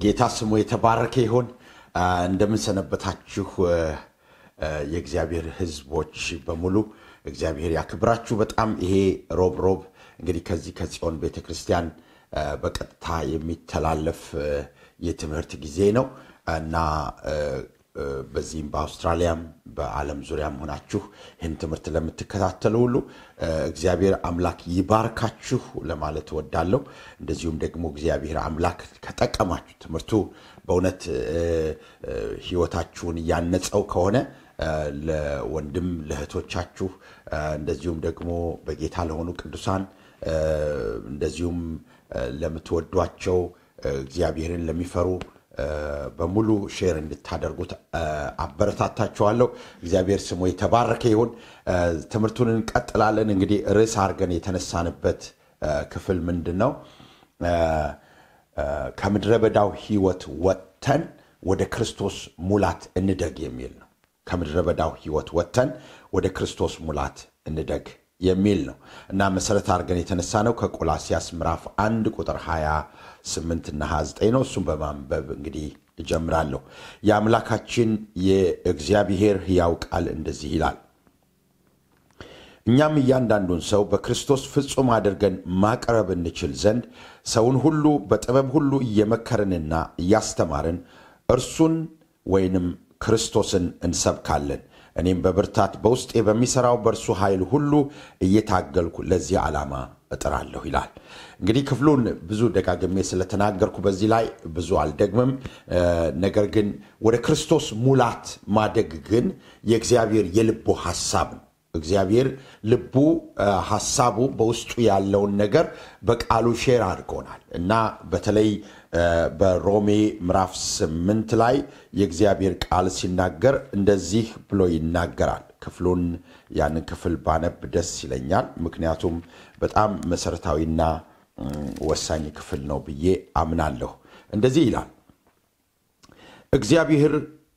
ጌታ ስሙ የተባረከ ይሁን። እንደምንሰነበታችሁ የእግዚአብሔር ሕዝቦች በሙሉ እግዚአብሔር ያክብራችሁ። በጣም ይሄ ሮብ ሮብ እንግዲህ ከዚህ ከጽዮን ቤተ ክርስቲያን በቀጥታ የሚተላለፍ የትምህርት ጊዜ ነው እና በዚህም በአውስትራሊያም በዓለም ዙሪያም ሆናችሁ ይህን ትምህርት ለምትከታተሉ ሁሉ እግዚአብሔር አምላክ ይባርካችሁ ለማለት እወዳለሁ። እንደዚሁም ደግሞ እግዚአብሔር አምላክ ከጠቀማችሁ ትምህርቱ በእውነት ሕይወታችሁን እያነጸው ከሆነ ለወንድም ለእህቶቻችሁ እንደዚሁም ደግሞ በጌታ ለሆኑ ቅዱሳን እንደዚሁም ለምትወዷቸው እግዚአብሔርን ለሚፈሩ በሙሉ ሼር እንድታደርጉት አበረታታችኋለሁ። እግዚአብሔር ስሙ የተባረከ ይሁን። ትምህርቱን እንቀጥላለን። እንግዲህ ርዕስ አድርገን የተነሳንበት ክፍል ምንድን ነው? ከምድረ በዳው ሕይወት ወጥተን ወደ ክርስቶስ ሙላት እንደግ የሚል ነው። ከምድረ በዳው ሕይወት ወጥተን ወደ ክርስቶስ ሙላት እንደግ የሚል ነው እና መሰረት አድርገን የተነሳ ነው ከቆላሲያስ ምዕራፍ አንድ ቁጥር 28 እና 29 ነው። እሱም በማንበብ እንግዲህ እጀምራለሁ። የአምላካችን የእግዚአብሔር ሕያው ቃል እንደዚህ ይላል፣ እኛም እያንዳንዱን ሰው በክርስቶስ ፍጹም አድርገን ማቅረብ እንችል ዘንድ ሰውን ሁሉ በጥበብ ሁሉ እየመከርንና እያስተማርን እርሱን ወይንም ክርስቶስን እንሰብካለን እኔም በብርታት በውስጤ በሚሠራው በእርሱ ኃይል ሁሉ እየታገልኩ ለዚህ ዓላማ እጥራለሁ ይላል። እንግዲህ ክፍሉን ብዙ ደጋግሜ ስለተናገርኩ በዚህ ላይ ብዙ አልደግምም። ነገር ግን ወደ ክርስቶስ ሙላት ማደግ ግን የእግዚአብሔር የልቡ ሐሳብ ነው። እግዚአብሔር ልቡ ሐሳቡ በውስጡ ያለውን ነገር በቃሉ ሼር አድርጎናል እና በተለይ በሮሜ ምዕራፍ ስምንት ላይ የእግዚአብሔር ቃል ሲናገር እንደዚህ ብሎ ይናገራል። ክፍሉን ያንን ክፍል ባነብ ደስ ይለኛል። ምክንያቱም በጣም መሰረታዊና ወሳኝ ክፍል ነው ብዬ አምናለሁ። እንደዚህ ይላል እግዚአብሔር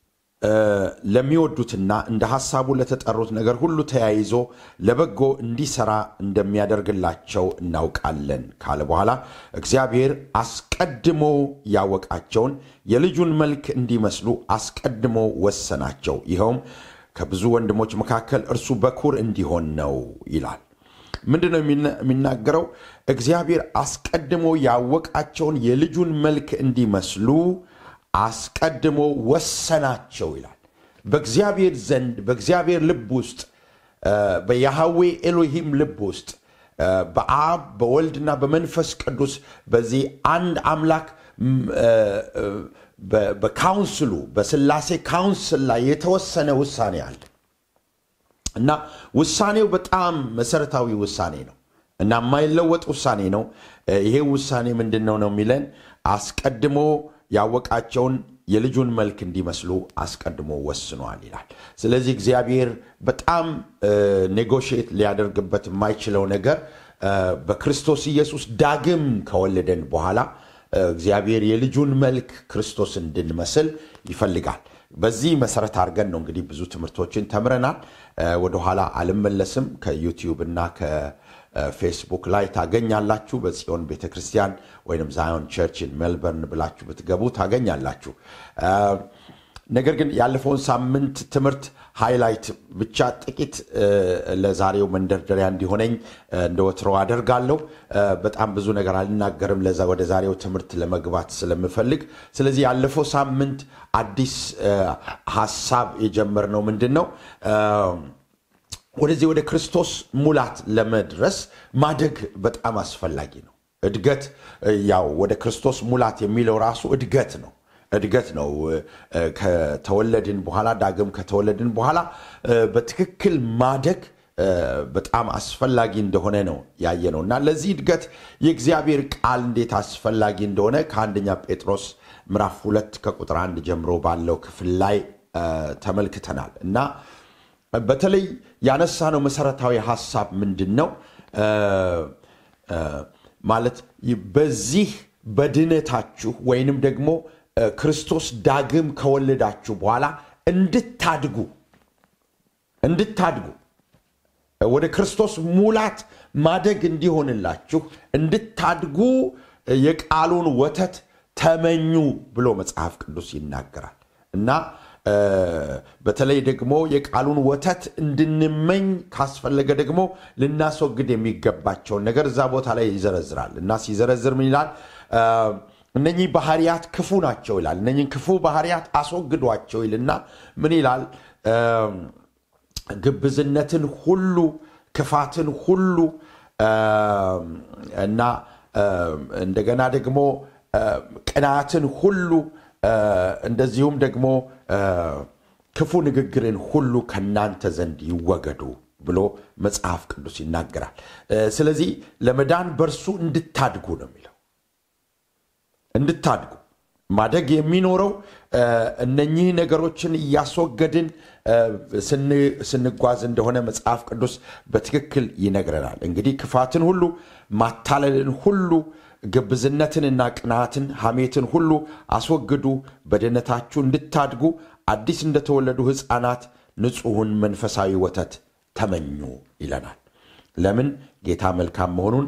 ለሚወዱትና እንደ ሐሳቡ ለተጠሩት ነገር ሁሉ ተያይዞ ለበጎ እንዲሰራ እንደሚያደርግላቸው እናውቃለን ካለ በኋላ እግዚአብሔር አስቀድሞ ያወቃቸውን የልጁን መልክ እንዲመስሉ አስቀድሞ ወሰናቸው። ይኸውም ከብዙ ወንድሞች መካከል እርሱ በኩር እንዲሆን ነው ይላል። ምንድን ነው የሚናገረው? እግዚአብሔር አስቀድሞ ያወቃቸውን የልጁን መልክ እንዲመስሉ አስቀድሞ ወሰናቸው ይላል። በእግዚአብሔር ዘንድ በእግዚአብሔር ልብ ውስጥ በያሃዌ ኤሎሂም ልብ ውስጥ በአብ በወልድና በመንፈስ ቅዱስ በዚህ አንድ አምላክ በካውንስሉ በስላሴ ካውንስል ላይ የተወሰነ ውሳኔ አለ እና ውሳኔው በጣም መሰረታዊ ውሳኔ ነው እና የማይለወጥ ውሳኔ ነው። ይሄ ውሳኔ ምንድን ነው ነው የሚለን አስቀድሞ ያወቃቸውን የልጁን መልክ እንዲመስሉ አስቀድሞ ወስኗል ይላል። ስለዚህ እግዚአብሔር በጣም ኔጎሽት ሊያደርግበት የማይችለው ነገር በክርስቶስ ኢየሱስ ዳግም ከወለደን በኋላ እግዚአብሔር የልጁን መልክ ክርስቶስ እንድንመስል ይፈልጋል። በዚህ መሰረት አድርገን ነው እንግዲህ ብዙ ትምህርቶችን ተምረናል። ወደኋላ አልመለስም። ከዩቲዩብ እና ፌስቡክ ላይ ታገኛላችሁ። በጽዮን ቤተ ክርስቲያን ወይም ዛዮን ቸርችን ሜልበርን ብላችሁ ብትገቡ ታገኛላችሁ። ነገር ግን ያለፈውን ሳምንት ትምህርት ሃይላይት ብቻ ጥቂት ለዛሬው መንደርደሪያ እንዲሆነኝ እንደ ወትሮ አደርጋለሁ። በጣም ብዙ ነገር አልናገርም ወደ ዛሬው ትምህርት ለመግባት ስለምፈልግ። ስለዚህ ያለፈው ሳምንት አዲስ ሀሳብ የጀመርነው ምንድን ነው? ወደዚህ ወደ ክርስቶስ ሙላት ለመድረስ ማደግ በጣም አስፈላጊ ነው። እድገት ያው ወደ ክርስቶስ ሙላት የሚለው ራሱ እድገት ነው እድገት ነው። ከተወለድን በኋላ ዳግም ከተወለድን በኋላ በትክክል ማደግ በጣም አስፈላጊ እንደሆነ ነው ያየ ነው እና ለዚህ እድገት የእግዚአብሔር ቃል እንዴት አስፈላጊ እንደሆነ ከአንደኛ ጴጥሮስ ምዕራፍ ሁለት ከቁጥር አንድ ጀምሮ ባለው ክፍል ላይ ተመልክተናል እና በተለይ ያነሳነው መሰረታዊ ሀሳብ ምንድን ነው ማለት በዚህ በድነታችሁ ወይንም ደግሞ ክርስቶስ ዳግም ከወለዳችሁ በኋላ እንድታድጉ እንድታድጉ ወደ ክርስቶስ ሙላት ማደግ እንዲሆንላችሁ እንድታድጉ የቃሉን ወተት ተመኙ ብሎ መጽሐፍ ቅዱስ ይናገራል እና በተለይ ደግሞ የቃሉን ወተት እንድንመኝ ካስፈለገ ደግሞ ልናስወግድ የሚገባቸውን ነገር እዛ ቦታ ላይ ይዘረዝራል እና ሲዘረዝር ምን ይላል? እነኚህ ባህሪያት ክፉ ናቸው ይላል። እነኚህ ክፉ ባህሪያት አስወግዷቸው ይልና ምን ይላል? ግብዝነትን ሁሉ፣ ክፋትን ሁሉ እና እንደገና ደግሞ ቅናትን ሁሉ እንደዚሁም ደግሞ ክፉ ንግግርን ሁሉ ከእናንተ ዘንድ ይወገዱ ብሎ መጽሐፍ ቅዱስ ይናገራል። ስለዚህ ለመዳን በእርሱ እንድታድጉ ነው የሚለው። እንድታድጉ ማደግ የሚኖረው እነኚህ ነገሮችን እያስወገድን ስንጓዝ እንደሆነ መጽሐፍ ቅዱስ በትክክል ይነግረናል። እንግዲህ ክፋትን ሁሉ፣ ማታለልን ሁሉ ግብዝነትንና ቅናትን ሐሜትን ሁሉ አስወግዱ፣ በድነታችሁ እንድታድጉ አዲስ እንደተወለዱ ሕፃናት ንጹሑን መንፈሳዊ ወተት ተመኙ ይለናል። ለምን ጌታ መልካም መሆኑን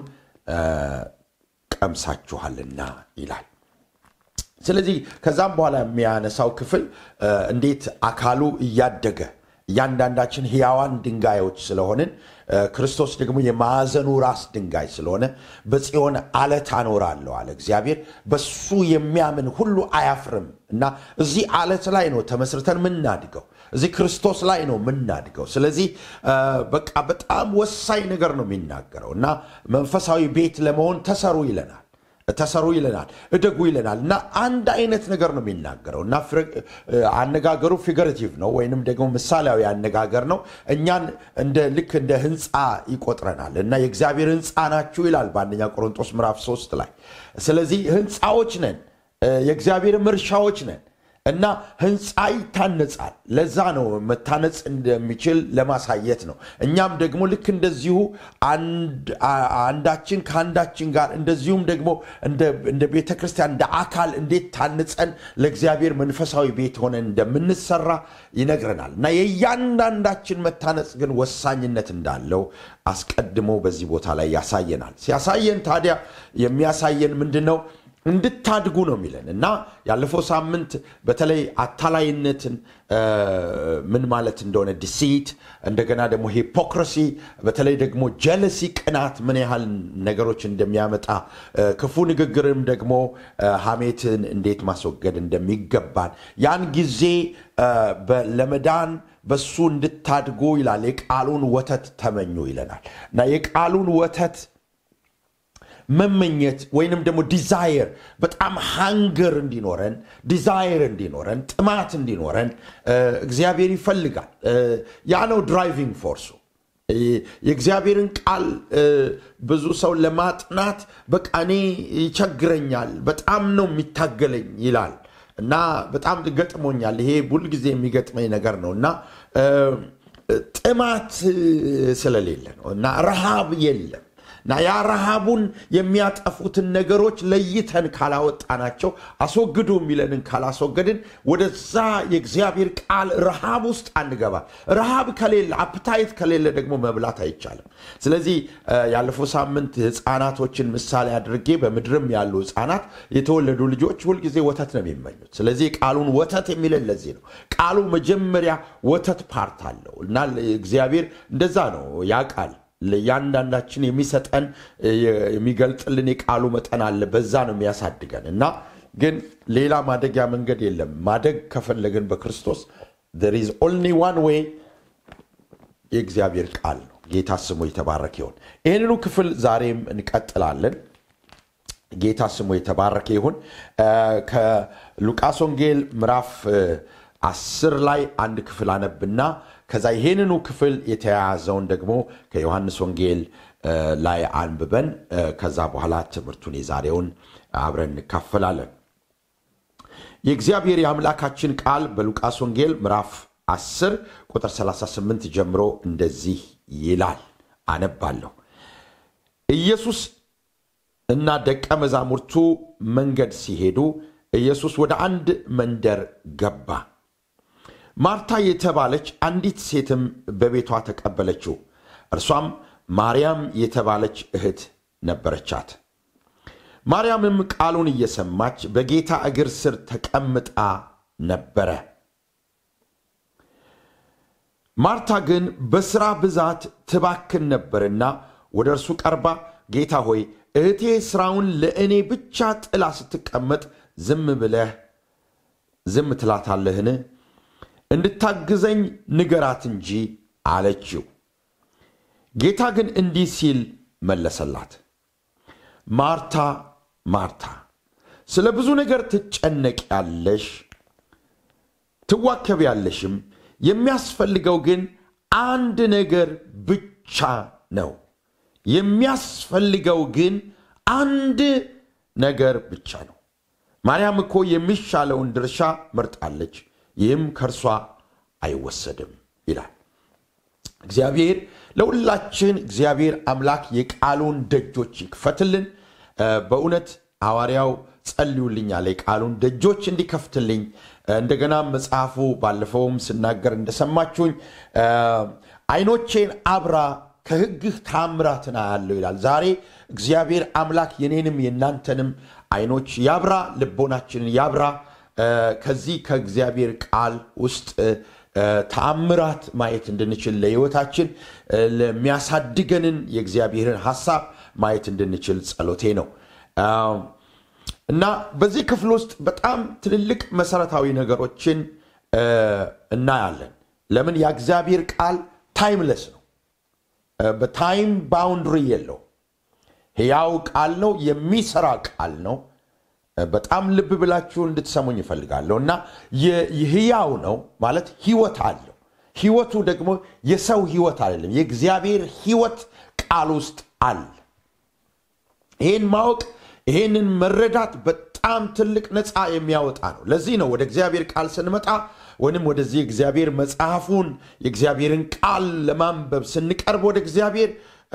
ቀምሳችኋልና ይላል። ስለዚህ ከዛም በኋላ የሚያነሳው ክፍል እንዴት አካሉ እያደገ እያንዳንዳችን ሕያዋን ድንጋዮች ስለሆንን ክርስቶስ ደግሞ የማዕዘኑ ራስ ድንጋይ ስለሆነ በጽዮን አለት አኖራለሁ አለ እግዚአብሔር። በሱ የሚያምን ሁሉ አያፍርም እና እዚህ አለት ላይ ነው ተመስርተን ምናድገው፣ እዚህ ክርስቶስ ላይ ነው ምናድገው። ስለዚህ በቃ በጣም ወሳኝ ነገር ነው የሚናገረው እና መንፈሳዊ ቤት ለመሆን ተሰሩ ይለናል ተሰሩ ይለናል፣ እደጉ ይለናል እና አንድ አይነት ነገር ነው የሚናገረው እና አነጋገሩ ፊገሬቲቭ ነው ወይንም ደግሞ ምሳሌያዊ አነጋገር ነው። እኛን እንደ ልክ እንደ ህንፃ ይቆጥረናል እና የእግዚአብሔር ህንፃ ናችሁ ይላል በአንደኛ ቆሮንጦስ ምዕራፍ ሶስት ላይ። ስለዚህ ህንፃዎች ነን፣ የእግዚአብሔርም እርሻዎች ነን እና ህንፃ ይታነጻል። ለዛ ነው መታነጽ እንደሚችል ለማሳየት ነው። እኛም ደግሞ ልክ እንደዚሁ አንዳችን ከአንዳችን ጋር እንደዚሁም ደግሞ እንደ ቤተ ክርስቲያን እንደ አካል እንዴት ታንጸን ለእግዚአብሔር መንፈሳዊ ቤት ሆነን እንደምንሰራ ይነግረናል እና የእያንዳንዳችን መታነጽ ግን ወሳኝነት እንዳለው አስቀድሞ በዚህ ቦታ ላይ ያሳየናል። ሲያሳየን ታዲያ የሚያሳየን ምንድን ነው? እንድታድጉ ነው የሚለን እና ያለፈው ሳምንት በተለይ አታላይነትን ምን ማለት እንደሆነ ዲሲት፣ እንደገና ደግሞ ሂፖክራሲ፣ በተለይ ደግሞ ጀለሲ፣ ቅናት ምን ያህል ነገሮች እንደሚያመጣ ክፉ ንግግርም ደግሞ ሐሜትን እንዴት ማስወገድ እንደሚገባን ያን ጊዜ ለመዳን በሱ እንድታድጉ ይላል። የቃሉን ወተት ተመኙ ይለናል እና የቃሉን ወተት መመኘት ወይንም ደግሞ ዲዛየር በጣም ሃንገር እንዲኖረን ዲዛየር እንዲኖረን ጥማት እንዲኖረን እግዚአብሔር ይፈልጋል። ያ ነው ድራይቪንግ ፎርሱ። የእግዚአብሔርን ቃል ብዙ ሰው ለማጥናት በቃ እኔ ይቸግረኛል፣ በጣም ነው የሚታገለኝ ይላል እና በጣም ገጥሞኛል። ይሄ ሁልጊዜ የሚገጥመኝ ነገር ነው እና ጥማት ስለሌለ ነው እና ረሃብ የለም እና ያ ረሃቡን የሚያጠፉትን ነገሮች ለይተን ካላወጣናቸው አስወግዱ የሚለንን ካላስወገድን ወደዛ የእግዚአብሔር ቃል ረሃብ ውስጥ አንገባ። ረሃብ ከሌለ አፕታይት ከሌለ ደግሞ መብላት አይቻልም። ስለዚህ ያለፈው ሳምንት ሕፃናቶችን ምሳሌ አድርጌ በምድርም ያሉ ሕፃናት የተወለዱ ልጆች ሁልጊዜ ወተት ነው የሚመኙት። ስለዚህ ቃሉን ወተት የሚለን ለዚህ ነው። ቃሉ መጀመሪያ ወተት ፓርት አለው እና እግዚአብሔር እንደዛ ነው ያ ቃል ለእያንዳንዳችን የሚሰጠን የሚገልጥልን የቃሉ መጠን አለ። በዛ ነው የሚያሳድገን እና ግን ሌላ ማደጊያ መንገድ የለም። ማደግ ከፈለግን በክርስቶስ there is only one way የእግዚአብሔር ቃል ነው። ጌታ ስሙ የተባረከ ይሁን። ይህንኑ ክፍል ዛሬም እንቀጥላለን። ጌታ ስሙ የተባረከ ይሁን። ከሉቃስ ወንጌል ምዕራፍ አስር ላይ አንድ ክፍል አነብና ከዛ ይሄንኑ ክፍል የተያያዘውን ደግሞ ከዮሐንስ ወንጌል ላይ አንብበን ከዛ በኋላ ትምህርቱን የዛሬውን አብረን እንካፈላለን። የእግዚአብሔር የአምላካችን ቃል በሉቃስ ወንጌል ምዕራፍ 10 ቁጥር 38 ጀምሮ እንደዚህ ይላል። አነባለሁ። ኢየሱስ እና ደቀ መዛሙርቱ መንገድ ሲሄዱ ኢየሱስ ወደ አንድ መንደር ገባ። ማርታ የተባለች አንዲት ሴትም በቤቷ ተቀበለችው። እርሷም ማርያም የተባለች እህት ነበረቻት። ማርያምም ቃሉን እየሰማች በጌታ እግር ስር ተቀምጣ ነበረ። ማርታ ግን በሥራ ብዛት ትባክን ነበርና ወደ እርሱ ቀርባ ጌታ ሆይ እህቴ ሥራውን ለእኔ ብቻ ጥላ ስትቀመጥ ዝም ብለህ ዝም ትላታለህን? እንድታግዘኝ ንገራት እንጂ አለችው። ጌታ ግን እንዲህ ሲል መለሰላት፣ ማርታ ማርታ፣ ስለ ብዙ ነገር ትጨነቂያለሽ፣ ትዋከቢያለሽም። የሚያስፈልገው ግን አንድ ነገር ብቻ ነው። የሚያስፈልገው ግን አንድ ነገር ብቻ ነው። ማርያም እኮ የሚሻለውን ድርሻ መርጣለች፣ ይህም ከእርሷ አይወሰድም ይላል። እግዚአብሔር ለሁላችን እግዚአብሔር አምላክ የቃሉን ደጆች ይክፈትልን። በእውነት ሐዋርያው ጸልዩልኛል የቃሉን ደጆች እንዲከፍትልኝ። እንደገና መጽሐፉ ባለፈውም ስናገር እንደሰማችሁኝ አይኖቼን አብራ ከሕግህ ታምራትን አያለሁ ይላል። ዛሬ እግዚአብሔር አምላክ የኔንም የእናንተንም አይኖች ያብራ፣ ልቦናችንን ያብራ። ከዚህ ከእግዚአብሔር ቃል ውስጥ ተአምራት ማየት እንድንችል ለሕይወታችን ለሚያሳድገንን የእግዚአብሔርን ሐሳብ ማየት እንድንችል ጸሎቴ ነው እና በዚህ ክፍል ውስጥ በጣም ትልልቅ መሰረታዊ ነገሮችን እናያለን። ለምን የእግዚአብሔር ቃል ታይምለስ ነው። በታይም ባውንድሪ የለው። ሕያው ቃል ነው። የሚሰራ ቃል ነው። በጣም ልብ ብላችሁ እንድትሰሙኝ ይፈልጋለሁ እና ሕያው ነው ማለት ሕይወት አለው። ሕይወቱ ደግሞ የሰው ሕይወት አይደለም፣ የእግዚአብሔር ሕይወት ቃል ውስጥ አለ። ይህን ማወቅ ይህንን መረዳት በጣም ትልቅ ነፃ የሚያወጣ ነው። ለዚህ ነው ወደ እግዚአብሔር ቃል ስንመጣ ወይም ወደዚህ እግዚአብሔር መጽሐፉን የእግዚአብሔርን ቃል ለማንበብ ስንቀርብ ወደ እግዚአብሔር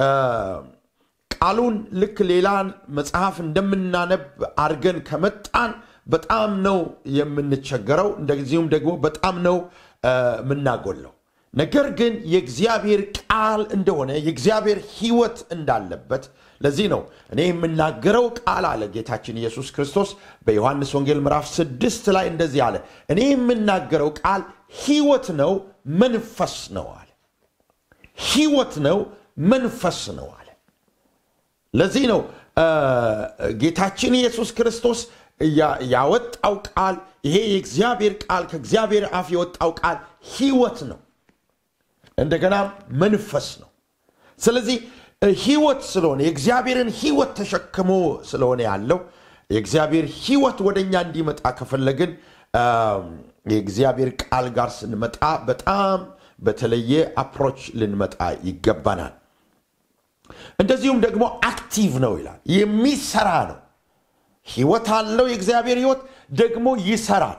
ቃሉን ልክ ሌላ መጽሐፍ እንደምናነብ አድርገን ከመጣን በጣም ነው የምንቸገረው። እንደዚሁም ደግሞ በጣም ነው የምናጎለው። ነገር ግን የእግዚአብሔር ቃል እንደሆነ የእግዚአብሔር ሕይወት እንዳለበት ለዚህ ነው እኔ የምናገረው ቃል አለ ጌታችን ኢየሱስ ክርስቶስ በዮሐንስ ወንጌል ምዕራፍ ስድስት ላይ እንደዚህ አለ፣ እኔ የምናገረው ቃል ሕይወት ነው መንፈስ ነው አለ። ሕይወት ነው መንፈስ ነው አለ። ለዚህ ነው ጌታችን ኢየሱስ ክርስቶስ ያወጣው ቃል ይሄ የእግዚአብሔር ቃል ከእግዚአብሔር አፍ የወጣው ቃል ሕይወት ነው፣ እንደገና መንፈስ ነው። ስለዚህ ሕይወት ስለሆነ የእግዚአብሔርን ሕይወት ተሸክሞ ስለሆነ ያለው የእግዚአብሔር ሕይወት ወደ እኛ እንዲመጣ ከፈለግን የእግዚአብሔር ቃል ጋር ስንመጣ በጣም በተለየ አፕሮች ልንመጣ ይገባናል። እንደዚሁም ደግሞ አክቲቭ ነው ይላል፣ የሚሰራ ነው። ሕይወት አለው። የእግዚአብሔር ሕይወት ደግሞ ይሰራል።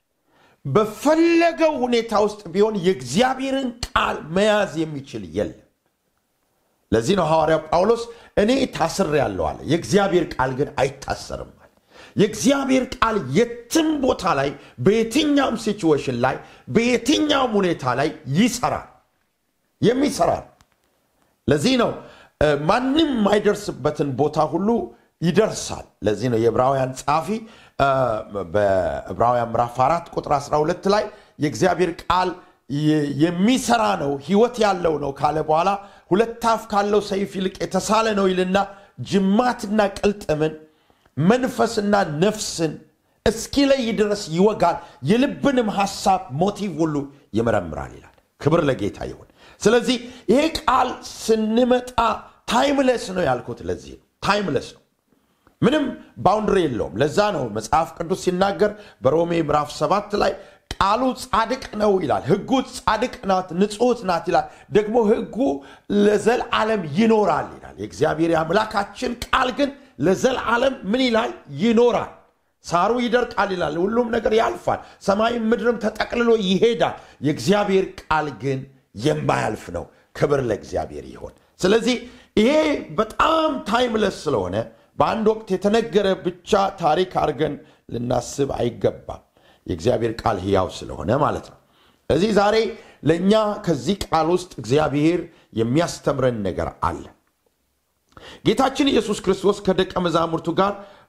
በፈለገው ሁኔታ ውስጥ ቢሆን የእግዚአብሔርን ቃል መያዝ የሚችል የለም። ለዚህ ነው ሐዋርያው ጳውሎስ እኔ ታስሬአለሁ አለ፣ የእግዚአብሔር ቃል ግን አይታሰርም አለ። የእግዚአብሔር ቃል የትም ቦታ ላይ በየትኛውም ሲቹዌሽን ላይ በየትኛውም ሁኔታ ላይ ይሰራል፣ የሚሰራል። ለዚህ ነው ማንም የማይደርስበትን ቦታ ሁሉ ይደርሳል። ለዚህ ነው የዕብራውያን ጸሐፊ በዕብራውያን ምዕራፍ 4 ቁጥር 12 ላይ የእግዚአብሔር ቃል የሚሰራ ነው ሕይወት ያለው ነው ካለ በኋላ ሁለት አፍ ካለው ሰይፍ ይልቅ የተሳለ ነው ይልና ጅማትና ቅልጥምን መንፈስና ነፍስን እስኪለይ ድረስ ይወጋል፣ የልብንም ሐሳብ ሞቲቭ ሁሉ ይመረምራል ይላል። ክብር ለጌታ ይሁን። ስለዚህ ይሄ ቃል ስንመጣ ታይምለስ ነው ያልኩት። ለዚህ ነው ታይምለስ ነው፣ ምንም ባውንድሪ የለውም። ለዛ ነው መጽሐፍ ቅዱስ ሲናገር በሮሜ ምዕራፍ ሰባት ላይ ቃሉ ጻድቅ ነው ይላል። ሕጉ ጻድቅ ናት፣ ንጹሕት ናት ይላል። ደግሞ ሕጉ ለዘልዓለም ይኖራል ይላል። የእግዚአብሔር አምላካችን ቃል ግን ለዘልዓለም ምን ይላል? ይኖራል። ሳሩ ይደርቃል ይላል። ሁሉም ነገር ያልፋል። ሰማይም ምድርም ተጠቅልሎ ይሄዳል። የእግዚአብሔር ቃል ግን የማያልፍ ነው። ክብር ለእግዚአብሔር ይሆን። ስለዚህ ይሄ በጣም ታይምለስ ስለሆነ በአንድ ወቅት የተነገረ ብቻ ታሪክ አድርገን ልናስብ አይገባም። የእግዚአብሔር ቃል ሕያው ስለሆነ ማለት ነው። ስለዚህ ዛሬ ለእኛ ከዚህ ቃል ውስጥ እግዚአብሔር የሚያስተምረን ነገር አለ። ጌታችን ኢየሱስ ክርስቶስ ከደቀ መዛሙርቱ ጋር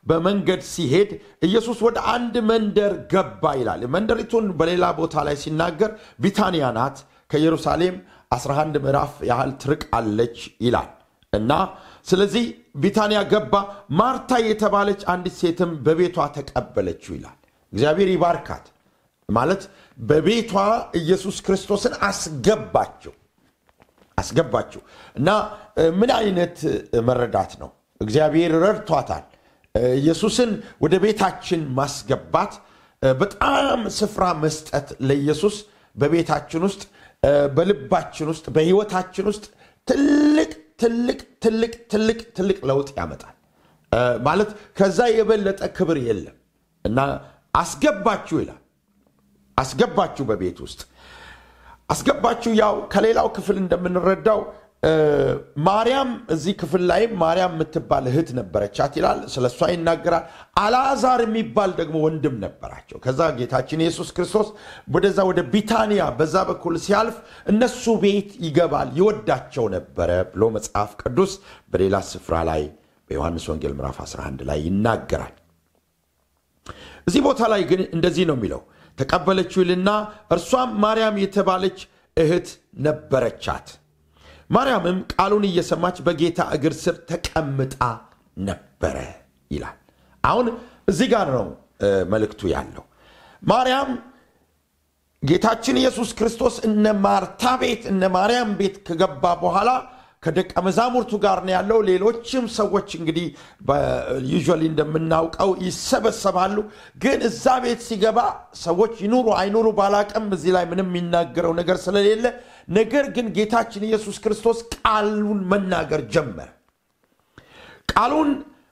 በመንገድ ሲሄድ ኢየሱስ ወደ አንድ መንደር ገባ ይላል። መንደሪቱን በሌላ ቦታ ላይ ሲናገር ቢታንያ ናት፣ ከኢየሩሳሌም 11 ምዕራፍ ያህል ትርቃለች ይላል እና ስለዚህ ቢታንያ ገባ። ማርታ የተባለች አንዲት ሴትም በቤቷ ተቀበለችው ይላል። እግዚአብሔር ይባርካት ማለት በቤቷ ኢየሱስ ክርስቶስን አስገባችው አስገባችው እና ምን አይነት መረዳት ነው? እግዚአብሔር ረድቷታል። ኢየሱስን ወደ ቤታችን ማስገባት በጣም ስፍራ መስጠት ለኢየሱስ በቤታችን ውስጥ በልባችን ውስጥ በሕይወታችን ውስጥ ትልቅ ትልቅ ትልቅ ትልቅ ትልቅ ለውጥ ያመጣል። ማለት ከዛ የበለጠ ክብር የለም እና አስገባችሁ ይላል። አስገባችሁ በቤት ውስጥ አስገባችሁ። ያው ከሌላው ክፍል እንደምንረዳው ማርያም እዚህ ክፍል ላይ ማርያም የምትባል እህት ነበረቻት ይላል። ስለ እሷ ይናገራል። አልዓዛር የሚባል ደግሞ ወንድም ነበራቸው። ከዛ ጌታችን ኢየሱስ ክርስቶስ ወደዛ ወደ ቢታንያ በዛ በኩል ሲያልፍ እነሱ ቤት ይገባል፣ ይወዳቸው ነበረ ብሎ መጽሐፍ ቅዱስ በሌላ ስፍራ ላይ በዮሐንስ ወንጌል ምዕራፍ 11 ላይ ይናገራል። እዚህ ቦታ ላይ ግን እንደዚህ ነው የሚለው ተቀበለችው ይልና እርሷም ማርያም የተባለች እህት ነበረቻት። ማርያምም ቃሉን እየሰማች በጌታ እግር ስር ተቀምጣ ነበረ ይላል። አሁን እዚህ ጋር ነው መልእክቱ ያለው። ማርያም ጌታችን ኢየሱስ ክርስቶስ እነ ማርታ ቤት እነ ማርያም ቤት ከገባ በኋላ ከደቀ መዛሙርቱ ጋር ነው ያለው። ሌሎችም ሰዎች እንግዲህ ዩዥዋሊ እንደምናውቀው ይሰበሰባሉ። ግን እዛ ቤት ሲገባ ሰዎች ይኑሩ አይኑሩ ባላቅም እዚህ ላይ ምንም የሚናገረው ነገር ስለሌለ፣ ነገር ግን ጌታችን ኢየሱስ ክርስቶስ ቃሉን መናገር ጀመረ። ቃሉን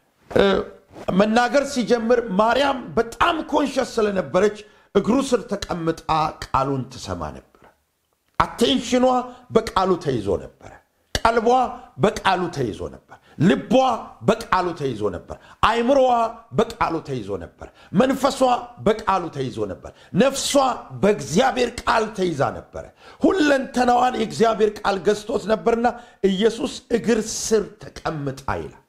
መናገር ሲጀምር ማርያም በጣም ኮንሸስ ስለነበረች እግሩ ስር ተቀምጣ ቃሉን ትሰማ ነበር። አቴንሽኗ በቃሉ ተይዞ ነበረ። ቀልቧ በቃሉ ተይዞ ነበር። ልቧ በቃሉ ተይዞ ነበር። አይምሮዋ በቃሉ ተይዞ ነበር። መንፈሷ በቃሉ ተይዞ ነበር። ነፍሷ በእግዚአብሔር ቃል ተይዛ ነበረ። ሁለንተናዋን የእግዚአብሔር ቃል ገዝቶት ነበርና ኢየሱስ እግር ስር ተቀምጣ ይላል።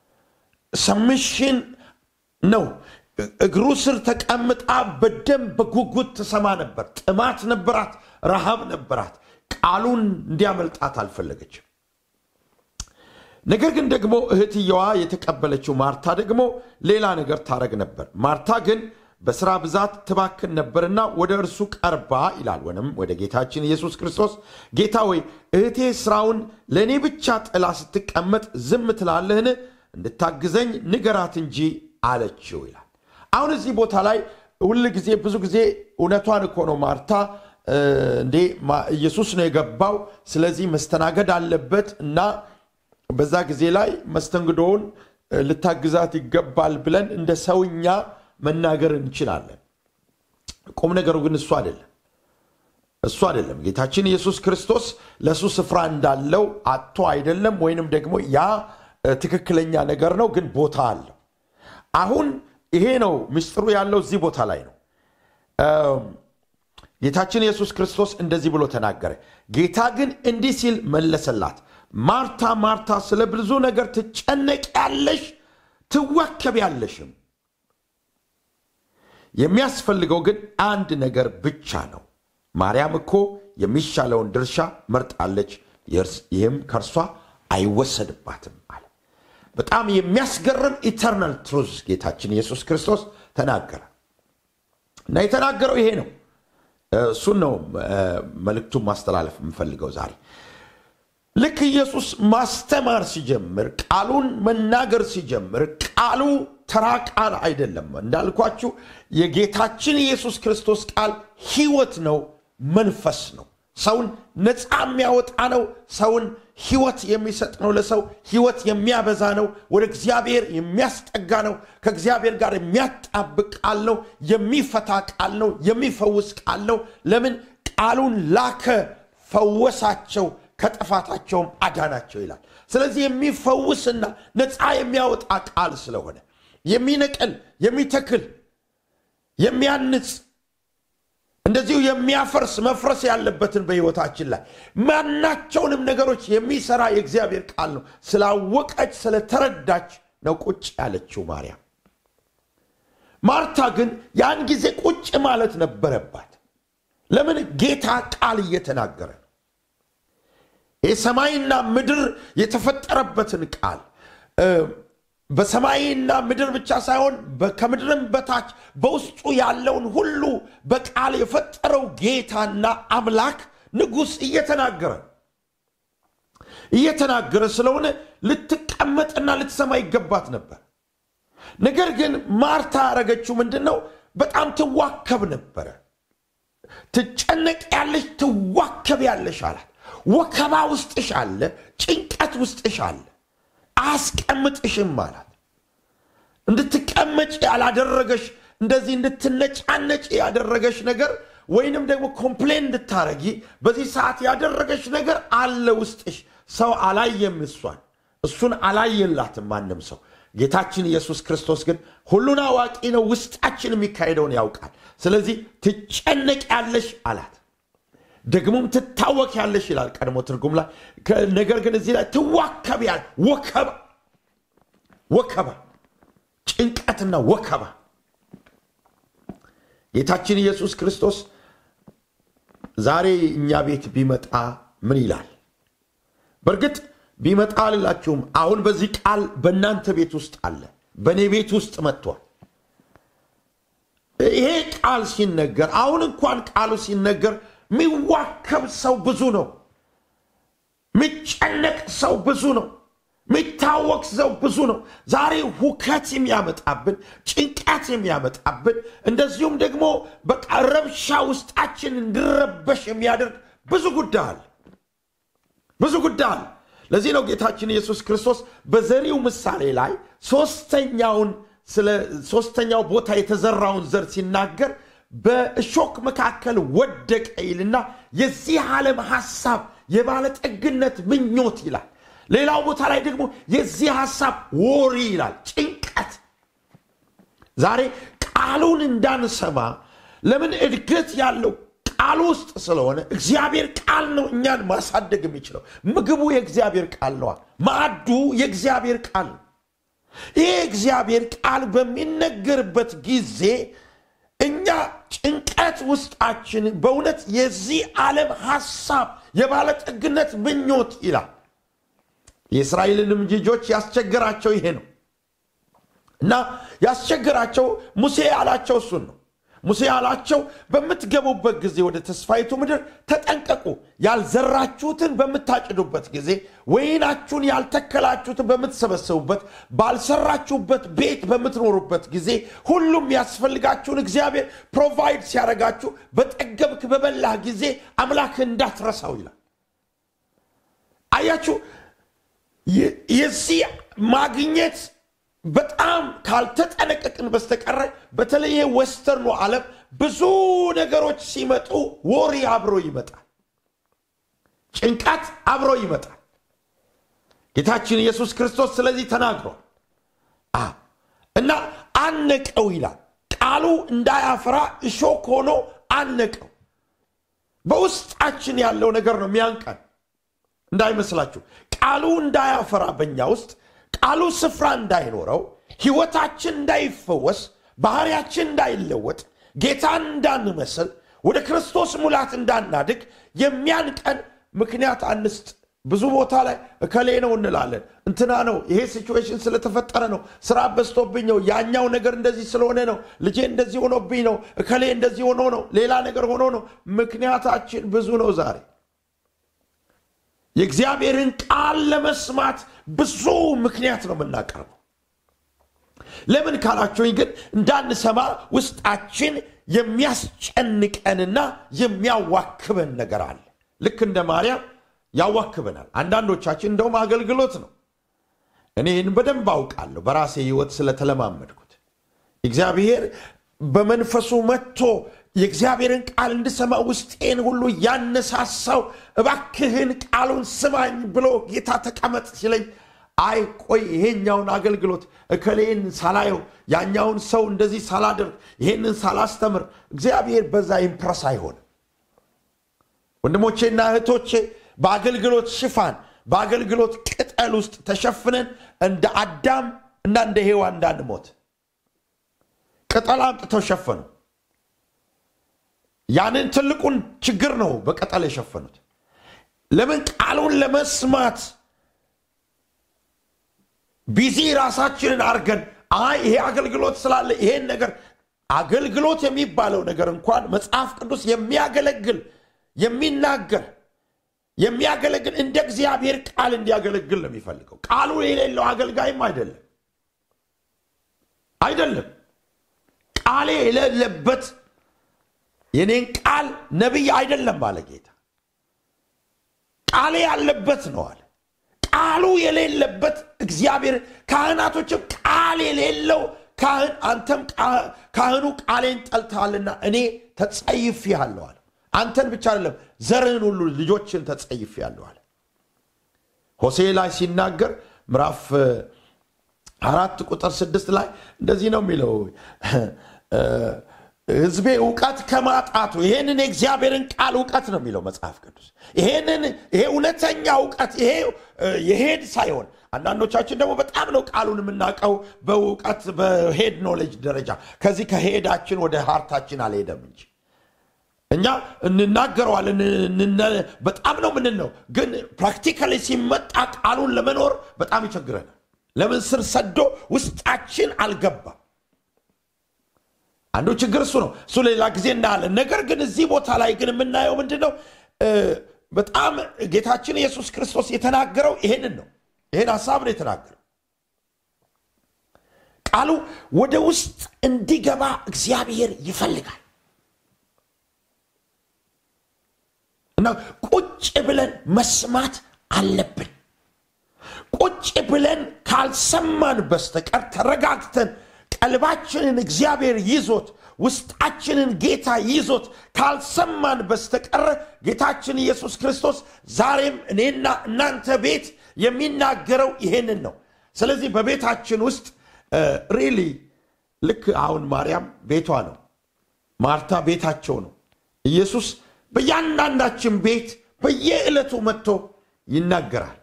ሰምሽን ነው። እግሩ ስር ተቀምጣ በደንብ በጉጉት ትሰማ ነበር። ጥማት ነበራት፣ ረሃብ ነበራት። ቃሉን እንዲያመልጣት አልፈለገችም። ነገር ግን ደግሞ እህትየዋ የተቀበለችው ማርታ ደግሞ ሌላ ነገር ታረግ ነበር። ማርታ ግን በሥራ ብዛት ትባክን ነበርና ወደ እርሱ ቀርባ ይላል ወይም ወደ ጌታችን ኢየሱስ ክርስቶስ ጌታ ወይ እህቴ ሥራውን ለእኔ ብቻ ጥላ ስትቀመጥ ዝም ትላለህን? እንድታግዘኝ ንገራት እንጂ አለችው ይላል። አሁን እዚህ ቦታ ላይ ሁል ጊዜ ብዙ ጊዜ እውነቷን እኮ ነው ማርታ እንዴ ኢየሱስ ነው የገባው፣ ስለዚህ መስተናገድ አለበት እና በዛ ጊዜ ላይ መስተንግዶውን ልታግዛት ይገባል ብለን እንደ ሰውኛ መናገር እንችላለን። ቁም ነገሩ ግን እሱ አይደለም። እሱ አይደለም። ጌታችን ኢየሱስ ክርስቶስ ለእሱ ስፍራ እንዳለው አጥቶ አይደለም፣ ወይንም ደግሞ ያ ትክክለኛ ነገር ነው፣ ግን ቦታ አለው። አሁን ይሄ ነው ምስጢሩ ያለው እዚህ ቦታ ላይ ነው። ጌታችን ኢየሱስ ክርስቶስ እንደዚህ ብሎ ተናገረ። ጌታ ግን እንዲህ ሲል መለሰላት፣ ማርታ ማርታ ስለ ብዙ ነገር ትጨነቂያለሽ፣ ትወከቢያለሽም። የሚያስፈልገው ግን አንድ ነገር ብቻ ነው። ማርያም እኮ የሚሻለውን ድርሻ መርጣለች፣ ይህም ከእርሷ አይወሰድባትም አለ። በጣም የሚያስገርም ኢተርናል ትሩዝ ጌታችን ኢየሱስ ክርስቶስ ተናገረ እና የተናገረው ይሄ ነው። እሱን ነው መልእክቱን ማስተላለፍ የምፈልገው ዛሬ። ልክ ኢየሱስ ማስተማር ሲጀምር፣ ቃሉን መናገር ሲጀምር፣ ቃሉ ተራ ቃል አይደለም። እንዳልኳችሁ የጌታችን ኢየሱስ ክርስቶስ ቃል ሕይወት ነው፣ መንፈስ ነው። ሰውን ነፃ የሚያወጣ ነው። ሰውን ሕይወት የሚሰጥ ነው። ለሰው ሕይወት የሚያበዛ ነው። ወደ እግዚአብሔር የሚያስጠጋ ነው። ከእግዚአብሔር ጋር የሚያጣብቅ ቃል ነው። የሚፈታ ቃል ነው። የሚፈውስ ቃል ነው። ለምን ቃሉን ላከ፣ ፈወሳቸው፣ ከጥፋታቸውም አዳናቸው ይላል። ስለዚህ የሚፈውስና ነፃ የሚያወጣ ቃል ስለሆነ የሚነቅል፣ የሚተክል፣ የሚያንጽ እንደዚሁ የሚያፈርስ መፍረስ ያለበትን በሕይወታችን ላይ ማናቸውንም ነገሮች የሚሰራ የእግዚአብሔር ቃል ነው። ስላወቀች ስለተረዳች ነው ቁጭ ያለችው ማርያም። ማርታ ግን ያን ጊዜ ቁጭ ማለት ነበረባት። ለምን? ጌታ ቃል እየተናገረ ነው። የሰማይና ምድር የተፈጠረበትን ቃል በሰማይና ምድር ብቻ ሳይሆን ከምድርም በታች በውስጡ ያለውን ሁሉ በቃል የፈጠረው ጌታና አምላክ ንጉሥ እየተናገረ እየተናገረ ስለሆነ ልትቀመጥና ልትሰማ ይገባት ነበር። ነገር ግን ማርታ ያደረገችው ምንድን ነው? በጣም ትዋከብ ነበረ። ትጨነቅ ያለሽ ትዋከብ ያለሽ አላት። ወከባ ውስጥሽ አለ፣ ጭንቀት ውስጥሽ አለ። አያስቀምጥሽም አላት። እንድትቀመጭ ያላደረገሽ እንደዚህ እንድትነጫነጭ ያደረገሽ ነገር ወይንም ደግሞ ኮምፕሌን እንድታረጊ በዚህ ሰዓት ያደረገሽ ነገር አለ ውስጥሽ። ሰው አላየም፣ እሷን እሱን አላየላትም ማንም ሰው። ጌታችን ኢየሱስ ክርስቶስ ግን ሁሉን አዋቂ ነው፣ ውስጣችን የሚካሄደውን ያውቃል። ስለዚህ ትጨነቅ ያለሽ አላት። ደግሞም ትታወክ ያለሽ ይላል ቀድሞ ትርጉም ላይ። ነገር ግን እዚህ ላይ ትዋከብ ያለ ወከባ ወከባ ጭንቀትና ወከባ ጌታችን ኢየሱስ ክርስቶስ ዛሬ እኛ ቤት ቢመጣ ምን ይላል? በእርግጥ ቢመጣ አልላችሁም። አሁን በዚህ ቃል በእናንተ ቤት ውስጥ አለ፣ በእኔ ቤት ውስጥ መጥቷል። ይሄ ቃል ሲነገር አሁን እንኳን ቃሉ ሲነገር የሚዋከብ ሰው ብዙ ነው። የሚጨነቅ ሰው ብዙ ነው። የሚታወቅ ሰው ብዙ ነው። ዛሬ ሁከት የሚያመጣብን ጭንቀት የሚያመጣብን እንደዚሁም ደግሞ በቃ ረብሻ ውስጣችን እንዲረበሽ የሚያደርግ ብዙ ጉዳይ አለ፣ ብዙ ጉዳይ አለ። ለዚህ ነው ጌታችን ኢየሱስ ክርስቶስ በዘሪው ምሳሌ ላይ ሶስተኛውን ስለ ሶስተኛው ቦታ የተዘራውን ዘር ሲናገር በእሾክ መካከል ወደቀ ይልና የዚህ ዓለም ሐሳብ የባለጠግነት ምኞት ይላል። ሌላው ቦታ ላይ ደግሞ የዚህ ሐሳብ ወሪ ይላል፣ ጭንቀት። ዛሬ ቃሉን እንዳንሰማ ለምን እድገት ያለው ቃሉ ውስጥ ስለሆነ እግዚአብሔር ቃል ነው እኛን ማሳደግ የሚችለው። ምግቡ የእግዚአብሔር ቃል ነዋል። ማዕዱ የእግዚአብሔር ቃል ነው። ይህ እግዚአብሔር ቃል በሚነገርበት ጊዜ እኛ ጭንቀት ውስጣችን በእውነት የዚህ ዓለም ሐሳብ የባለጠግነት ምኞት ይላል። የእስራኤልንም ልጆች ያስቸገራቸው ይሄ ነው እና ያስቸገራቸው ሙሴ ያላቸው እሱን ነው። ሙሴ ያላቸው በምትገቡበት ጊዜ ወደ ተስፋይቱ ምድር ተጠንቀቁ፣ ያልዘራችሁትን በምታጭዱበት ጊዜ፣ ወይናችሁን ያልተከላችሁትን በምትሰበሰቡበት፣ ባልሰራችሁበት ቤት በምትኖሩበት ጊዜ ሁሉም ያስፈልጋችሁን እግዚአብሔር ፕሮቫይድ ሲያደርጋችሁ በጠገብክ በበላህ ጊዜ አምላክ እንዳትረሳው ይላል። አያችሁ የዚህ ማግኘት በጣም ካልተጠነቀቅን በስተቀረ በተለይ ወስተርኑ ዓለም ብዙ ነገሮች ሲመጡ ወሬ አብሮ ይመጣል፣ ጭንቀት አብሮ ይመጣል። ጌታችን ኢየሱስ ክርስቶስ ስለዚህ ተናግሯል እና አነቀው ይላል። ቃሉ እንዳያፈራ እሾክ ሆኖ አነቀው። በውስጣችን ያለው ነገር ነው የሚያንቀን እንዳይመስላችሁ። ቃሉ እንዳያፈራ በእኛ ውስጥ ቃሉ ስፍራ እንዳይኖረው ሕይወታችን እንዳይፈወስ ባህሪያችን እንዳይለወጥ ጌታን እንዳንመስል ወደ ክርስቶስ ሙላት እንዳናድግ የሚያንቀን ምክንያት አንስጥ። ብዙ ቦታ ላይ እከሌ ነው እንላለን፣ እንትና ነው፣ ይሄ ሲቹዌሽን ስለተፈጠረ ነው፣ ስራ በዝቶብኝ ነው፣ ያኛው ነገር እንደዚህ ስለሆነ ነው፣ ልጄ እንደዚህ ሆኖብኝ ነው፣ እከሌ እንደዚህ ሆኖ ነው፣ ሌላ ነገር ሆኖ ነው። ምክንያታችን ብዙ ነው ዛሬ የእግዚአብሔርን ቃል ለመስማት ብዙ ምክንያት ነው የምናቀርበው። ለምን ካላችሁኝ ግን እንዳንሰማ ውስጣችን የሚያስጨንቀንና የሚያዋክበን ነገር አለ። ልክ እንደ ማርያም ያዋክበናል። አንዳንዶቻችን እንደውም አገልግሎት ነው። እኔ ይህን በደንብ አውቃለሁ በራሴ ሕይወት ስለተለማመድኩት እግዚአብሔር በመንፈሱ መጥቶ የእግዚአብሔርን ቃል እንድሰማ ውስጤን ሁሉ ያነሳሳው እባክህን ቃሉን ስማኝ ብሎ ጌታ ተቀመጥ ሲለኝ፣ አይ ቆይ ይሄኛውን አገልግሎት እከሌን ሳላየው ያኛውን ሰው እንደዚህ ሳላደርግ ይሄንን ሳላስተምር እግዚአብሔር በዛ ኢምፕረስ አይሆንም። ወንድሞቼና እህቶቼ በአገልግሎት ሽፋን በአገልግሎት ቅጠል ውስጥ ተሸፍነን እንደ አዳም እና እንደ ሔዋን እንዳንሞት ቅጠል አምጥተው ሸፈኑ። ያንን ትልቁን ችግር ነው በቅጠል የሸፈኑት። ለምን ቃሉን ለመስማት ቢዚ ራሳችንን አድርገን አይ ይሄ አገልግሎት ስላለ ይሄን ነገር አገልግሎት የሚባለው ነገር እንኳን መጽሐፍ ቅዱስ የሚያገለግል የሚናገር የሚያገለግል እንደ እግዚአብሔር ቃል እንዲያገለግል ነው የሚፈልገው። ቃሉ የሌለው አገልጋይም አይደለም አይደለም። ቃሌ የሌለበት የኔን ቃል ነቢይ አይደለም ባለ ጌታ። ቃሌ ያለበት ነው አለ። ቃሉ የሌለበት እግዚአብሔር ካህናቶችም ቃል የሌለው ካህን አንተም ካህኑ ቃሌን ጠልተሃልና እኔ ተጸይፌሃለሁ አለ። አንተን ብቻ አይደለም ዘርህን ሁሉ ልጆችን ተጸይፌሃለሁ አለ። ሆሴ ላይ ሲናገር ምዕራፍ አራት ቁጥር ስድስት ላይ እንደዚህ ነው የሚለው ህዝቤ እውቀት ከማጣቱ ይሄንን የእግዚአብሔርን ቃል እውቀት ነው የሚለው መጽሐፍ ቅዱስ። ይሄንን ይሄ እውነተኛ እውቀት ይሄ የሄድ ሳይሆን አንዳንዶቻችን ደግሞ በጣም ነው ቃሉን የምናውቀው በእውቀት በሄድ ኖሌጅ ደረጃ ከዚህ ከሄዳችን ወደ ሀርታችን አልሄደም እንጂ እኛ እንናገረዋለን በጣም ነው ምንን ነው ግን ፕራክቲካሊ ሲመጣ ቃሉን ለመኖር በጣም ይቸግረናል። ለምን ስር ሰዶ ውስጣችን አልገባም። አንዱ ችግር እሱ ነው። እሱ ሌላ ጊዜ እናያለን። ነገር ግን እዚህ ቦታ ላይ ግን የምናየው ምንድን ነው? በጣም ጌታችን ኢየሱስ ክርስቶስ የተናገረው ይሄንን ነው። ይሄን ሀሳብ ነው የተናገረው። ቃሉ ወደ ውስጥ እንዲገባ እግዚአብሔር ይፈልጋል እና ቁጭ ብለን መስማት አለብን። ቁጭ ብለን ካልሰማን በስተቀር ተረጋግተን ቀልባችንን እግዚአብሔር ይዞት ውስጣችንን ጌታ ይዞት ካልሰማን በስተቀር ጌታችን ኢየሱስ ክርስቶስ ዛሬም እኔና እናንተ ቤት የሚናገረው ይሄንን ነው። ስለዚህ በቤታችን ውስጥ ሪሊ ልክ አሁን ማርያም ቤቷ ነው፣ ማርታ ቤታቸው ነው። ኢየሱስ በእያንዳንዳችን ቤት በየዕለቱ መጥቶ ይናገራል።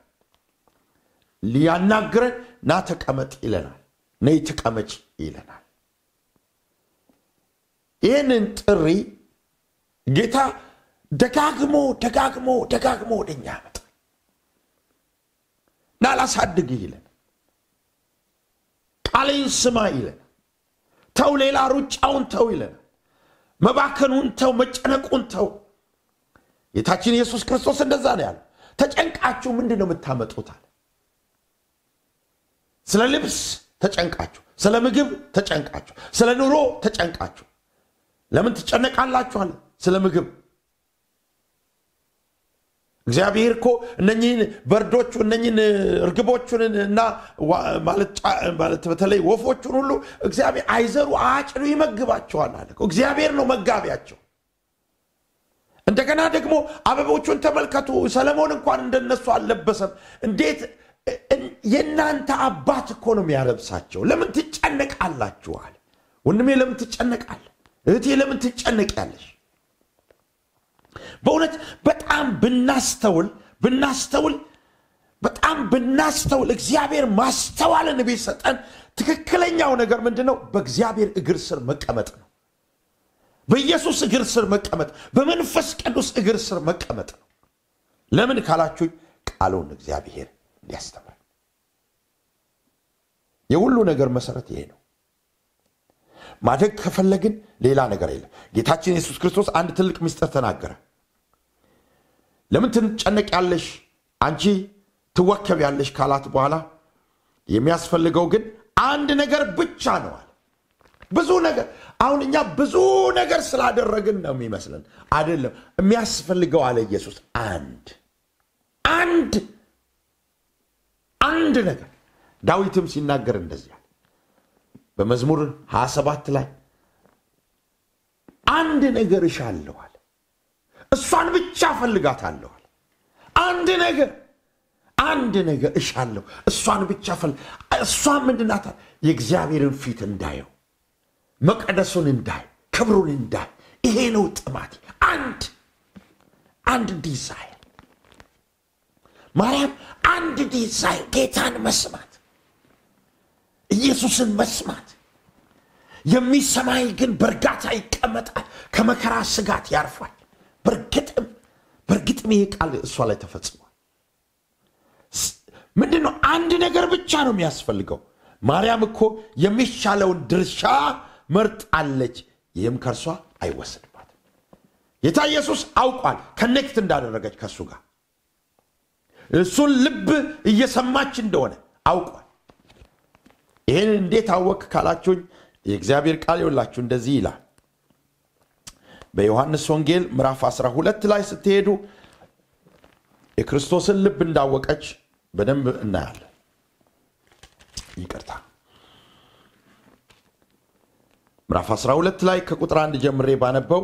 ሊያናግረን ና ተቀመጥ ይለናል። ነይ ተቀመጭ ይለናል። ይህንን ጥሪ ጌታ ደጋግሞ ደጋግሞ ደጋግሞ ወደኛ ያመጣ ና ላሳድግ ይለን፣ ቃሌን ስማ ይለን፣ ተው ሌላ ሩጫውን ተው ይለን፣ መባከኑን ተው፣ መጨነቁን ተው። ጌታችን ኢየሱስ ክርስቶስ እንደዛ ነው ያለው። ተጨንቃችሁ ምንድን ነው የምታመጡት አለ። ስለ ልብስ ተጨንቃችሁ፣ ስለ ምግብ ተጨንቃችሁ፣ ስለ ኑሮ ተጨንቃችሁ ለምን ትጨነቃላችኋል? ስለ ምግብ እግዚአብሔር እኮ እነኝህን በርዶቹ እነኝህን እርግቦቹን እና ማለት በተለይ ወፎቹን ሁሉ እግዚአብሔር አይዘሩ አጭዱ ይመግባቸዋል አለ። እግዚአብሔር ነው መጋቢያቸው። እንደገና ደግሞ አበቦቹን ተመልከቱ። ሰለሞን እንኳን እንደነሱ አልለበሰም። እንዴት የእናንተ አባት እኮ ነው የሚያለብሳቸው። ለምን ትጨነቃላችኋል? ወንድሜ ለምን ትጨነቃለህ? እህቴ ለምን ትጨነቂያለሽ? በእውነት በጣም ብናስተውል ብናስተውል በጣም ብናስተውል እግዚአብሔር ማስተዋልን ቢሰጠን ትክክለኛው ነገር ምንድን ነው? በእግዚአብሔር እግር ስር መቀመጥ ነው። በኢየሱስ እግር ስር መቀመጥ፣ በመንፈስ ቅዱስ እግር ስር መቀመጥ ነው። ለምን ካላችሁኝ ቃሉን እግዚአብሔር እንዲያስተምር የሁሉ ነገር መሰረት ይሄ ነው። ማደግ ከፈለግን ሌላ ነገር የለም። ጌታችን ኢየሱስ ክርስቶስ አንድ ትልቅ ምስጢር ተናገረ። ለምን ትጨነቂያለሽ አንቺ ትወከቢያለሽ ካላት በኋላ የሚያስፈልገው ግን አንድ ነገር ብቻ ነው አለ። ብዙ ነገር አሁን እኛ ብዙ ነገር ስላደረግን ነው የሚመስለን። አይደለም። የሚያስፈልገው አለ ኢየሱስ አንድ አንድ አንድ ነገር ዳዊትም ሲናገር እንደዚህ በመዝሙር 27 ላይ አንድ ነገር እሻለዋል፣ እሷን ብቻ ፈልጋታለዋል። አንድ ነገር አንድ ነገር እሻለሁ፣ እሷን ብቻ ፈል እሷ ምንድናታል? የእግዚአብሔርን ፊት እንዳየው፣ መቀደሱን እንዳይ፣ ክብሩን እንዳይ። ይሄ ነው ጥማቴ። አንድ አንድ ዲዛይር ማርያም አንድ ዲዛይር ጌታን መስማት ኢየሱስን መስማት የሚሰማኝ ግን በእርጋታ ይቀመጣል፣ ከመከራ ስጋት ያርፋል። በእርግጥም በእርግጥም ይሄ ቃል እሷ ላይ ተፈጽሟል። ምንድን ነው? አንድ ነገር ብቻ ነው የሚያስፈልገው። ማርያም እኮ የሚሻለውን ድርሻ መርጣለች፣ ይህም ከእርሷ አይወሰድባትም። ጌታ ኢየሱስ አውቋል፣ ከኔክት እንዳደረገች ከእሱ ጋር እሱን ልብ እየሰማች እንደሆነ አውቋል። ይህን እንዴት አወቅ ካላችሁኝ የእግዚአብሔር ቃል ይውላችሁ እንደዚህ ይላል። በዮሐንስ ወንጌል ምዕራፍ 12 ላይ ስትሄዱ የክርስቶስን ልብ እንዳወቀች በደንብ እናያለን። ይቅርታ ምዕራፍ 12 ላይ ከቁጥር አንድ ጀምሬ ባነበው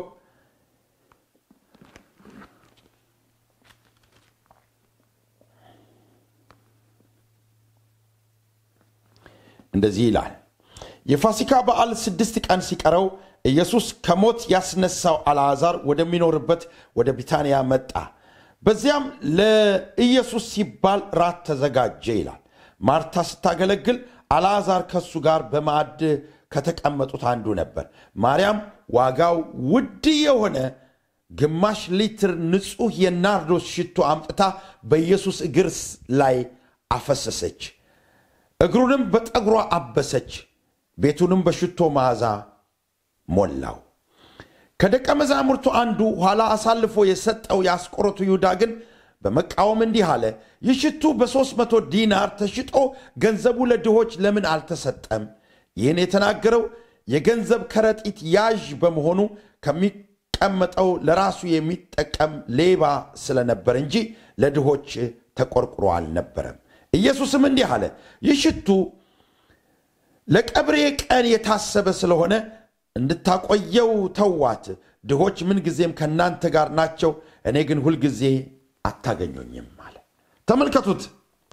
እንደዚህ ይላል። የፋሲካ በዓል ስድስት ቀን ሲቀረው ኢየሱስ ከሞት ያስነሳው አልዓዛር ወደሚኖርበት ወደ ቢታንያ መጣ። በዚያም ለኢየሱስ ሲባል ራት ተዘጋጀ ይላል። ማርታ ስታገለግል፣ አልዓዛር ከእሱ ጋር በማዕድ ከተቀመጡት አንዱ ነበር። ማርያም ዋጋው ውድ የሆነ ግማሽ ሊትር ንጹሕ የናርዶስ ሽቶ አምጥታ በኢየሱስ እግር ላይ አፈሰሰች። እግሩንም በጠጉሯ አበሰች። ቤቱንም በሽቶ መዓዛ ሞላው። ከደቀ መዛሙርቱ አንዱ ኋላ አሳልፎ የሰጠው የአስቆሮቱ ይሁዳ ግን በመቃወም እንዲህ አለ፣ ይህ ሽቱ በሦስት መቶ ዲናር ተሽጦ ገንዘቡ ለድሆች ለምን አልተሰጠም? ይህን የተናገረው የገንዘብ ከረጢት ያዥ በመሆኑ ከሚቀመጠው ለራሱ የሚጠቀም ሌባ ስለነበር እንጂ ለድሆች ተቆርቁሮ አልነበረም። ኢየሱስም እንዲህ አለ፣ ይህ ሽቱ ለቀብሬ ቀን የታሰበ ስለሆነ እንድታቆየው ተዋት። ድሆች ምንጊዜም ከእናንተ ጋር ናቸው፣ እኔ ግን ሁልጊዜ አታገኙኝም አለ። ተመልከቱት።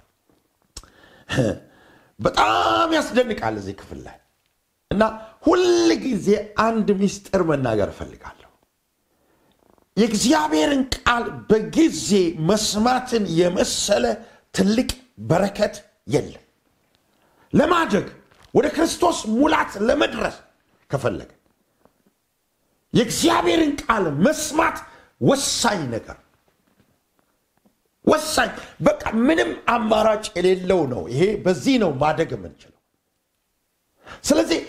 በጣም ያስደንቃል እዚህ ክፍል ላይ እና ሁል ጊዜ አንድ ምስጢር መናገር እፈልጋለሁ። የእግዚአብሔርን ቃል በጊዜ መስማትን የመሰለ ትልቅ በረከት የለም። ለማደግ ወደ ክርስቶስ ሙላት ለመድረስ ከፈለገ የእግዚአብሔርን ቃል መስማት ወሳኝ ነገር ወሳኝ በቃ ምንም አማራጭ የሌለው ነው። ይሄ በዚህ ነው ማደግ የምንችለው። ስለዚህ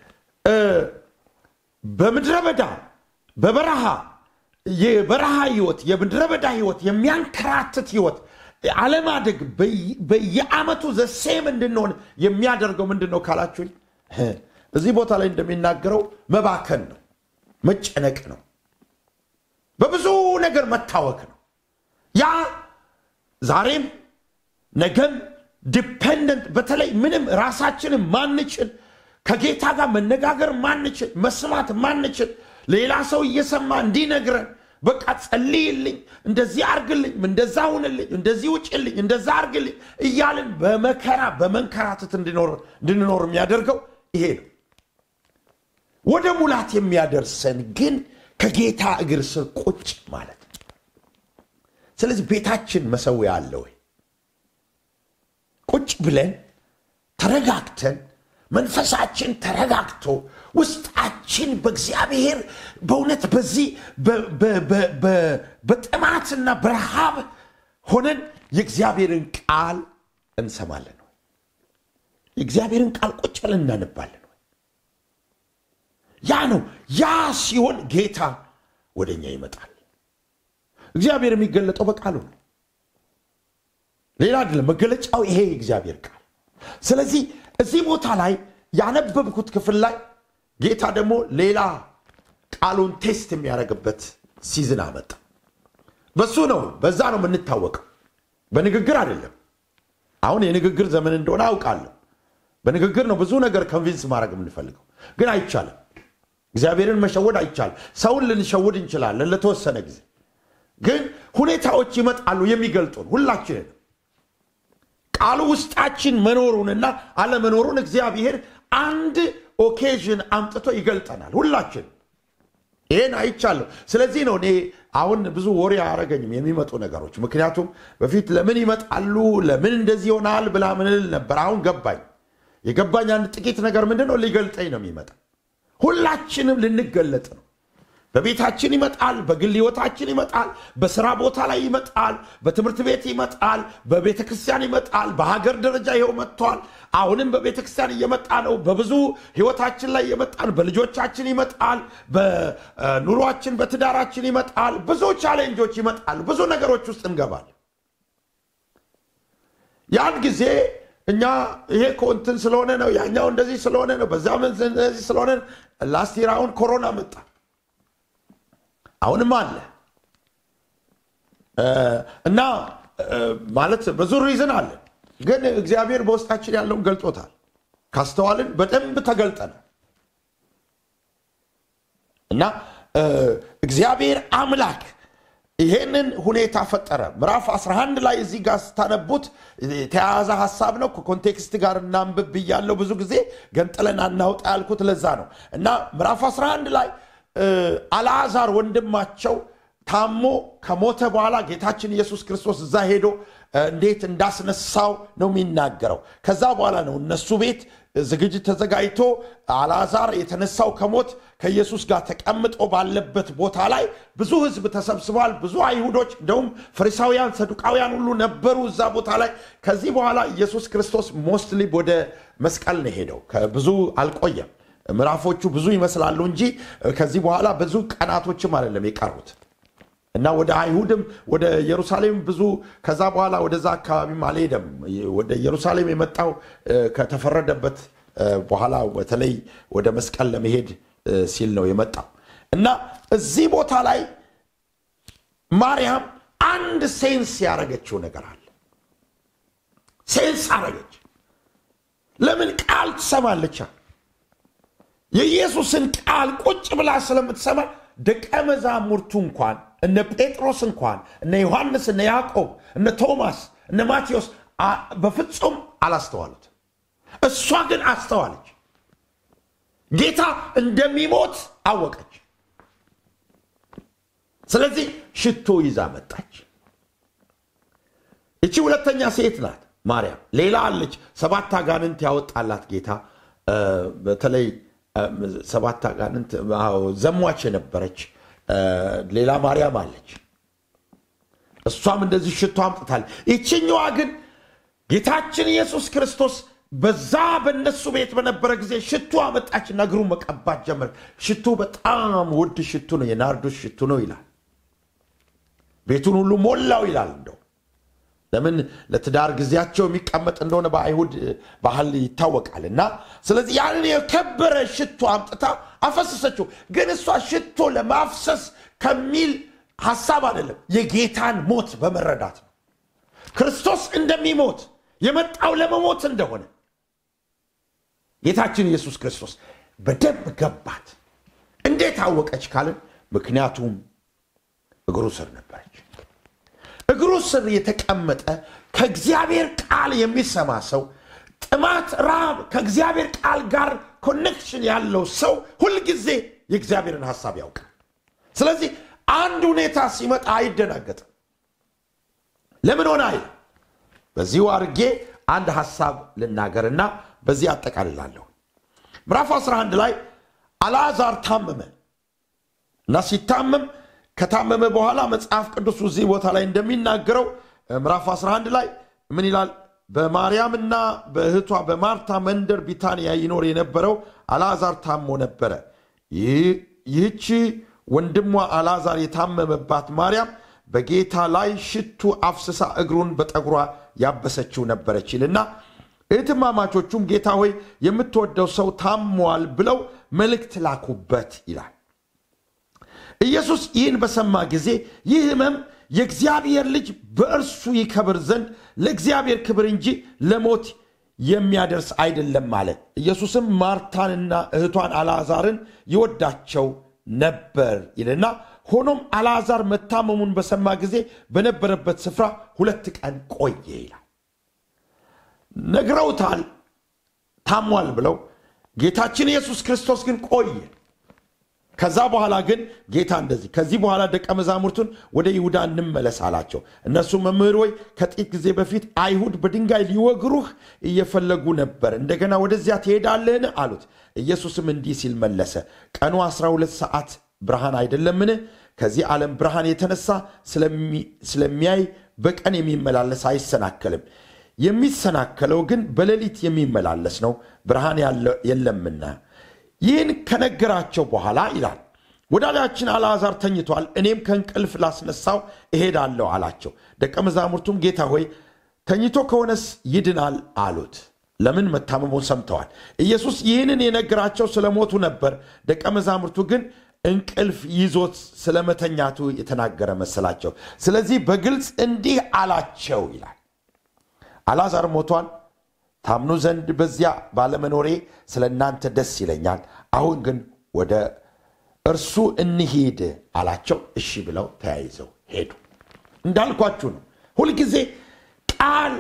በምድረ በዳ በበረሃ የበረሃ ህይወት የምድረ በዳ ህይወት የሚያንከራትት ህይወት አለማደግ በየአመቱ ዘሴም እንድንሆን የሚያደርገው ምንድን ነው ካላችሁኝ፣ እዚህ ቦታ ላይ እንደሚናገረው መባከን ነው፣ መጨነቅ ነው፣ በብዙ ነገር መታወክ ነው። ያ ዛሬም ነገም ዲፔንደንት በተለይ ምንም ራሳችንን ማንችል ከጌታ ጋር መነጋገር ማንችል መስማት ማንችል ሌላ ሰው እየሰማ እንዲነግረን በቃ ጸልይልኝ፣ እንደዚህ አርግልኝ፣ እንደዛ ሁንልኝ፣ እንደዚህ ውጭልኝ፣ እንደዛ አርግልኝ እያልን በመከራ በመንከራተት እንድንኖር የሚያደርገው ይሄ ነው። ወደ ሙላት የሚያደርሰን ግን ከጌታ እግር ስር ቁጭ ማለት ነው። ስለዚህ ቤታችን መሰዊያ አለ ወይ? ቁጭ ብለን ተረጋግተን መንፈሳችን ተረጋግቶ ውስጣችን በእግዚአብሔር በእውነት በዚህ በጥማትና በረሃብ ሆነን የእግዚአብሔርን ቃል እንሰማለን ወይ? የእግዚአብሔርን ቃል ቁጭ ብለን እናነባለን ወይ? ያ ነው። ያ ሲሆን ጌታ ወደ እኛ ይመጣል። እግዚአብሔር የሚገለጠው በቃሉ ነው፣ ሌላ አይደለም። መገለጫው ይሄ የእግዚአብሔር ቃል። ስለዚህ እዚህ ቦታ ላይ ያነበብኩት ክፍል ላይ ጌታ ደግሞ ሌላ ቃሉን ቴስት የሚያደርግበት ሲዝን አመጣ። በሱ ነው፣ በዛ ነው የምንታወቀው፣ በንግግር አይደለም። አሁን የንግግር ዘመን እንደሆነ አውቃለሁ። በንግግር ነው ብዙ ነገር ኮንቪንስ ማድረግ የምንፈልገው፣ ግን አይቻልም። እግዚአብሔርን መሸወድ አይቻልም። ሰውን ልንሸውድ እንችላለን ለተወሰነ ጊዜ፣ ግን ሁኔታዎች ይመጣሉ የሚገልጡን ሁላችንን ቃሉ ውስጣችን መኖሩንና አለመኖሩን እግዚአብሔር አንድ ኦኬዥን አምጥቶ ይገልጠናል። ሁላችን ይህን አይቻለሁ። ስለዚህ ነው እኔ አሁን ብዙ ወሬ አያረገኝም የሚመጡ ነገሮች። ምክንያቱም በፊት ለምን ይመጣሉ ለምን እንደዚህ ይሆናል ብላ ምንል ነበር። አሁን ገባኝ። የገባኝ አንድ ጥቂት ነገር ምንድን ነው ሊገልጠኝ ነው የሚመጣ ሁላችንም ልንገለጥ ነው። በቤታችን ይመጣል፣ በግል ህይወታችን ይመጣል፣ በስራ ቦታ ላይ ይመጣል፣ በትምህርት ቤት ይመጣል፣ በቤተ ክርስቲያን ይመጣል፣ በሀገር ደረጃ ይኸው መጥቷል። አሁንም በቤተ ክርስቲያን እየመጣ ነው። በብዙ ህይወታችን ላይ ይመጣል፣ በልጆቻችን ይመጣል፣ በኑሯችን በትዳራችን ይመጣል። ብዙ ቻሌንጆች ይመጣል። ብዙ ነገሮች ውስጥ እንገባል። ያን ጊዜ እኛ ይሄ እኮ እንትን ስለሆነ ነው፣ ያኛው እንደዚህ ስለሆነ ነው፣ በዛ እንደዚህ ስለሆነ ላስት ይር አሁን ኮሮና መጣ። አሁንም አለ እና ማለት ብዙ ሪዝን አለ። ግን እግዚአብሔር በውስጣችን ያለውን ገልጦታል። ካስተዋልን በደንብ ተገልጠነ እና እግዚአብሔር አምላክ ይሄንን ሁኔታ ፈጠረ። ምዕራፍ 11 ላይ እዚህ ጋር ስታነቡት የተያያዘ ሀሳብ ነው። ከኮንቴክስት ጋር እናንብብ ብያለሁ። ብዙ ጊዜ ገንጥለን አናውጣ ያልኩት ለዛ ነው እና ምዕራፍ 11 ላይ አልዓዛር ወንድማቸው ታሞ ከሞተ በኋላ ጌታችን ኢየሱስ ክርስቶስ እዛ ሄዶ እንዴት እንዳስነሳው ነው የሚናገረው። ከዛ በኋላ ነው እነሱ ቤት ዝግጅት ተዘጋጅቶ አልዓዛር የተነሳው ከሞት ከኢየሱስ ጋር ተቀምጦ ባለበት ቦታ ላይ ብዙ ሕዝብ ተሰብስበዋል። ብዙ አይሁዶች እንደውም ፈሪሳውያን፣ ሰዱቃውያን ሁሉ ነበሩ እዛ ቦታ ላይ። ከዚህ በኋላ ኢየሱስ ክርስቶስ ሞስትሊ ወደ መስቀል ነው ሄደው ብዙ አልቆየም። ምዕራፎቹ ብዙ ይመስላሉ እንጂ ከዚህ በኋላ ብዙ ቀናቶችም አይደለም የቀሩት እና ወደ አይሁድም ወደ ኢየሩሳሌም ብዙ ከዛ በኋላ ወደዛ አካባቢም አልሄደም። ወደ ኢየሩሳሌም የመጣው ከተፈረደበት በኋላ በተለይ ወደ መስቀል ለመሄድ ሲል ነው የመጣው እና እዚህ ቦታ ላይ ማርያም አንድ ሴንስ ያደረገችው ነገር አለ። ሴንስ አረገች። ለምን ቃል ትሰማለች? የኢየሱስን ቃል ቁጭ ብላ ስለምትሰማ ደቀ መዛሙርቱ እንኳን እነ ጴጥሮስ እንኳን እነ ዮሐንስ እነ ያዕቆብ እነ ቶማስ እነ ማቴዎስ በፍጹም አላስተዋሉት። እሷ ግን አስተዋለች። ጌታ እንደሚሞት አወቀች። ስለዚህ ሽቶ ይዛ መጣች። እቺ ሁለተኛ ሴት ናት ማርያም። ሌላ አለች፣ ሰባት አጋንንት ያወጣላት ጌታ በተለይ ሰባት አጋንንት ዘሟች የነበረች ሌላ ማርያም አለች። እሷም እንደዚህ ሽቶ አምጥታል። ይችኛዋ ግን ጌታችን ኢየሱስ ክርስቶስ በዛ በነሱ ቤት በነበረ ጊዜ ሽቱ አመጣች፣ እግሩን መቀባት ጀመረ። ሽቱ በጣም ውድ ሽቱ ነው፣ የናርዶስ ሽቱ ነው ይላል። ቤቱን ሁሉ ሞላው ይላል። እንደው ለምን ለትዳር ጊዜያቸው የሚቀመጥ እንደሆነ በአይሁድ ባህል ይታወቃል። እና ስለዚህ ያንን የከበረ ሽቶ አምጥታ አፈሰሰችው። ግን እሷ ሽቶ ለማፍሰስ ከሚል ሀሳብ አይደለም፣ የጌታን ሞት በመረዳት ነው። ክርስቶስ እንደሚሞት የመጣው ለመሞት እንደሆነ ጌታችን ኢየሱስ ክርስቶስ በደንብ ገባት። እንዴት አወቀች ካልን፣ ምክንያቱም እግሩ ስር ነበረች። እግሩ ስር የተቀመጠ ከእግዚአብሔር ቃል የሚሰማ ሰው ጥማት፣ ረሃብ ከእግዚአብሔር ቃል ጋር ኮኔክሽን ያለው ሰው ሁልጊዜ የእግዚአብሔርን ሐሳብ ያውቃል። ስለዚህ አንድ ሁኔታ ሲመጣ አይደናገጥም። ለምን ሆነ አይል። በዚሁ አድርጌ አንድ ሐሳብ ልናገርና በዚህ አጠቃልላለሁ። ምዕራፍ 11 ላይ አልዓዛር ታመመ እና ሲታመም ከታመመ በኋላ መጽሐፍ ቅዱስ እዚህ ቦታ ላይ እንደሚናገረው ምዕራፍ 11 ላይ ምን ይላል? በማርያምና በእህቷ በማርታ መንደር ቢታንያ ይኖር የነበረው አልዓዛር ታሞ ነበረ። ይህቺ ወንድሟ አልዓዛር የታመመባት ማርያም በጌታ ላይ ሽቱ አፍስሳ እግሩን በጠጉሯ ያበሰችው ነበረች ይልና እህትማማቾቹም ጌታ ሆይ የምትወደው ሰው ታሟል ብለው መልእክት ላኩበት ይላል። ኢየሱስ ይህን በሰማ ጊዜ ይህ ሕመም የእግዚአብሔር ልጅ በእርሱ ይከብር ዘንድ ለእግዚአብሔር ክብር እንጂ ለሞት የሚያደርስ አይደለም አለ። ኢየሱስም ማርታንና እህቷን አልዓዛርን ይወዳቸው ነበር ይልና ሆኖም አልዓዛር መታመሙን በሰማ ጊዜ በነበረበት ስፍራ ሁለት ቀን ቆየ ይላል። ነግረውታል ታሟል ብለው። ጌታችን ኢየሱስ ክርስቶስ ግን ቆየ። ከዛ በኋላ ግን ጌታ እንደዚህ ከዚህ በኋላ ደቀ መዛሙርቱን ወደ ይሁዳ እንመለስ አላቸው። እነሱ መምህር ወይ ከጥቂት ጊዜ በፊት አይሁድ በድንጋይ ሊወግሩህ እየፈለጉ ነበር፣ እንደገና ወደዚያ ትሄዳለህን አሉት። ኢየሱስም እንዲህ ሲል መለሰ፣ ቀኑ 12 ሰዓት ብርሃን አይደለምን? ከዚህ ዓለም ብርሃን የተነሳ ስለሚያይ በቀን የሚመላለስ አይሰናከልም። የሚሰናከለው ግን በሌሊት የሚመላለስ ነው፣ ብርሃን የለምና። ይህን ከነገራቸው በኋላ ይላል ወዳጃችን አልዓዛር ተኝቷል፣ እኔም ከእንቅልፍ ላስነሳው እሄዳለሁ አላቸው። ደቀ መዛሙርቱም ጌታ ሆይ ተኝቶ ከሆነስ ይድናል አሉት። ለምን? መታመሙን ሰምተዋል። ኢየሱስ ይህንን የነገራቸው ስለሞቱ ነበር። ደቀ መዛሙርቱ ግን እንቅልፍ ይዞት ስለመተኛቱ የተናገረ መሰላቸው። ስለዚህ በግልጽ እንዲህ አላቸው ይላል አልዓዛር ሞቷል ታምኑ ዘንድ በዚያ ባለመኖሬ ስለ እናንተ ደስ ይለኛል። አሁን ግን ወደ እርሱ እንሂድ አላቸው። እሺ ብለው ተያይዘው ሄዱ። እንዳልኳችሁ ነው። ሁልጊዜ ቃል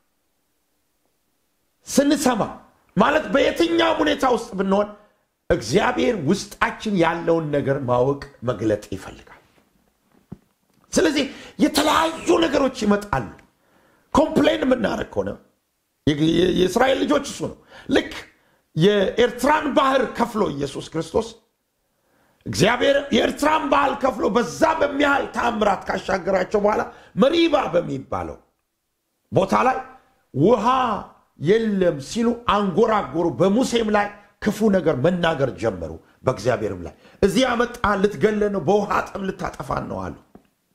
ስንሰማ ማለት በየትኛውም ሁኔታ ውስጥ ብንሆን እግዚአብሔር ውስጣችን ያለውን ነገር ማወቅ መግለጥ ይፈልጋል። ስለዚህ የተለያዩ ነገሮች ይመጣሉ። ኮምፕሌን የምናደርግ ከሆነ የእስራኤል ልጆች እሱ ነው። ልክ የኤርትራን ባህር ከፍሎ ኢየሱስ ክርስቶስ እግዚአብሔር የኤርትራን ባህር ከፍሎ በዛ በሚያህል ተአምራት ካሻገራቸው በኋላ መሪባ በሚባለው ቦታ ላይ ውሃ የለም ሲሉ አንጎራጎሩ። በሙሴም ላይ ክፉ ነገር መናገር ጀመሩ። በእግዚአብሔርም ላይ እዚህ ያመጣ ልትገለን ነው፣ በውሃ ጥም ልታጠፋን ነው አሉ።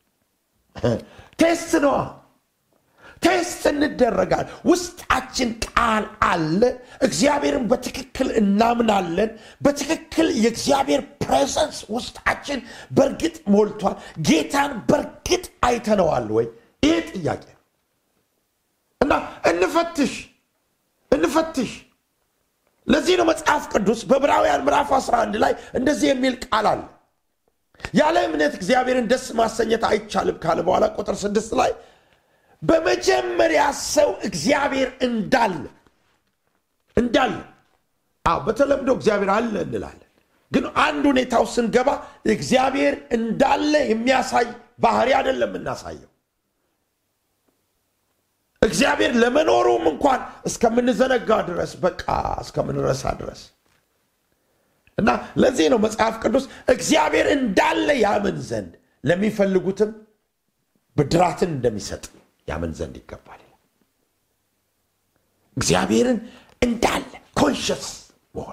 ቴስት ነዋ ቴስት እንደረጋል። ውስጣችን ቃል አለ። እግዚአብሔርን በትክክል እናምናለን። በትክክል የእግዚአብሔር ፕሬዘንስ ውስጣችን በእርግጥ ሞልቷል። ጌታን በእርግጥ አይተነዋል ወይ? ይሄ ጥያቄ ነው እና እንፈትሽ እንፈትሽ። ለዚህ ነው መጽሐፍ ቅዱስ በዕብራውያን ምዕራፍ 11 ላይ እንደዚህ የሚል ቃል አለ። ያለ እምነት እግዚአብሔርን ደስ ማሰኘት አይቻልም ካለ በኋላ ቁጥር ስድስት ላይ በመጀመሪያ ሰው እግዚአብሔር እንዳለ እንዳለ አዎ በተለምዶ እግዚአብሔር አለ እንላለን ግን አንድ ሁኔታው ስንገባ እግዚአብሔር እንዳለ የሚያሳይ ባህሪ አይደለም የምናሳየው እግዚአብሔር ለመኖሩም እንኳን እስከምንዘነጋ ድረስ በቃ እስከምንረሳ ድረስ እና ለዚህ ነው መጽሐፍ ቅዱስ እግዚአብሔር እንዳለ ያምን ዘንድ ለሚፈልጉትም ብድራትን እንደሚሰጥ ያምን ዘንድ ይገባል። እግዚአብሔርን እንዳለ ኮንሽስ መሆን።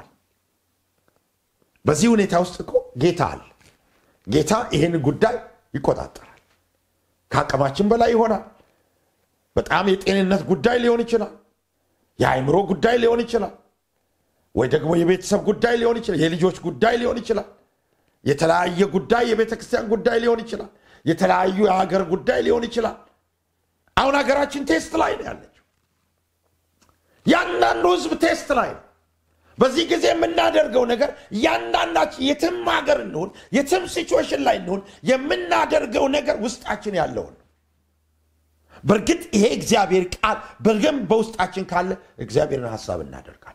በዚህ ሁኔታ ውስጥ እኮ ጌታ አለ። ጌታ ይህን ጉዳይ ይቆጣጠራል። ከአቅማችን በላይ ይሆናል። በጣም የጤንነት ጉዳይ ሊሆን ይችላል። የአእምሮ ጉዳይ ሊሆን ይችላል። ወይ ደግሞ የቤተሰብ ጉዳይ ሊሆን ይችላል። የልጆች ጉዳይ ሊሆን ይችላል። የተለያየ ጉዳይ የቤተ ክርስቲያን ጉዳይ ሊሆን ይችላል። የተለያዩ የሀገር ጉዳይ ሊሆን ይችላል። አሁን ሀገራችን ቴስት ላይ ነው ያለችው። ያንዳንዱ ህዝብ ቴስት ላይ ነው። በዚህ ጊዜ የምናደርገው ነገር እያንዳንዳችን የትም ሀገር እንሁን፣ የትም ሲቹዌሽን ላይ እንሁን፣ የምናደርገው ነገር ውስጣችን ያለውን ነው። በእርግጥ ይሄ እግዚአብሔር ቃል በደንብ በውስጣችን ካለ እግዚአብሔርን ሀሳብ እናደርጋለን።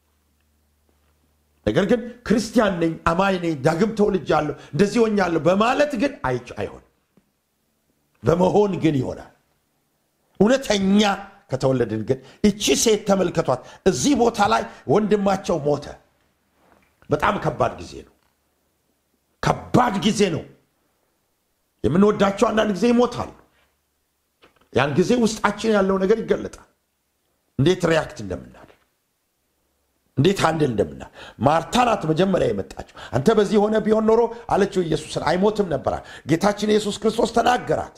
ነገር ግን ክርስቲያን ነኝ፣ አማኝ ነኝ፣ ዳግም ተወልጃለሁ፣ እንደዚህ ሆኛለሁ በማለት ግን አይች አይሆን በመሆን ግን ይሆናል። እውነተኛ ከተወለድን ግን እቺ ሴት ተመልከቷት። እዚህ ቦታ ላይ ወንድማቸው ሞተ። በጣም ከባድ ጊዜ ነው። ከባድ ጊዜ ነው። የምንወዳቸው አንዳንድ ጊዜ ይሞታሉ። ያን ጊዜ ውስጣችን ያለው ነገር ይገለጣል። እንዴት ሪያክት እንደምናደርግ እንዴት አንድል እንደምና ማርታ ናት መጀመሪያ የመጣችው። አንተ በዚህ ሆነ ቢሆን ኖሮ አለችው ኢየሱስን አይሞትም ነበራል። ጌታችን ኢየሱስ ክርስቶስ ተናገራት።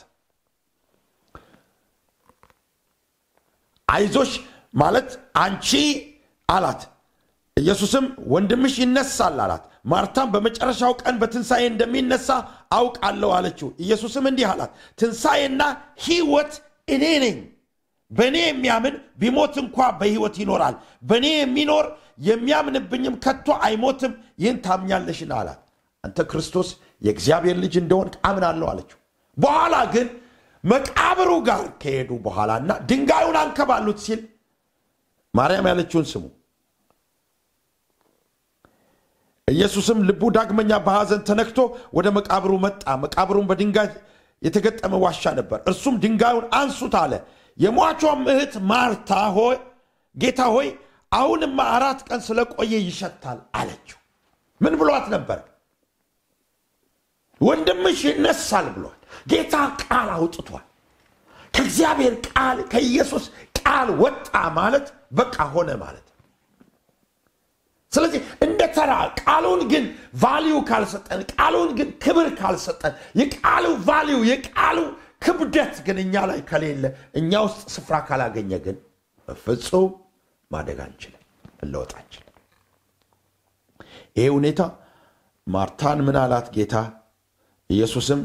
አይዞሽ ማለት አንቺ አላት። ኢየሱስም ወንድምሽ ይነሳል አላት። ማርታም በመጨረሻው ቀን በትንሣኤ እንደሚነሳ አውቃለሁ አለችው። ኢየሱስም እንዲህ አላት፣ ትንሣኤና ሕይወት እኔ ነኝ። በእኔ የሚያምን ቢሞት እንኳ በሕይወት ይኖራል። በእኔ የሚኖር የሚያምንብኝም ከቶ አይሞትም። ይህን ታምኛለሽን አላት። አንተ ክርስቶስ የእግዚአብሔር ልጅ እንደሆን አምናለሁ አለችው። በኋላ ግን መቃብሩ ጋር ከሄዱ በኋላና ድንጋዩን አንከባሉት ሲል ማርያም ያለችውን ስሙ። ኢየሱስም ልቡ ዳግመኛ በሐዘን ተነክቶ ወደ መቃብሩ መጣ። መቃብሩን በድንጋይ የተገጠመ ዋሻ ነበር። እርሱም ድንጋዩን አንሱት አለ። የሟቿም እህት ማርታ ሆይ ጌታ ሆይ አሁንማ አራት ቀን ስለቆየ ይሸታል አለችው። ምን ብሏት ነበር? ወንድምሽ ይነሳል ብሏል። ጌታ ቃል አውጥቷል። ከእግዚአብሔር ቃል ከኢየሱስ ቃል ወጣ ማለት በቃ ሆነ ማለት ስለዚህ እንደ ተራ ቃሉን ግን ቫሊዩ ካልሰጠን ቃሉን ግን ክብር ካልሰጠን የቃሉ ቫሊዩ የቃሉ ክብደት ግን እኛ ላይ ከሌለ እኛ ውስጥ ስፍራ ካላገኘ ግን በፍጹም ማደግ አንችልም፣ መለወጥ አንችልም። ይሄ ሁኔታ ማርታን ምን አላት ጌታ ኢየሱስም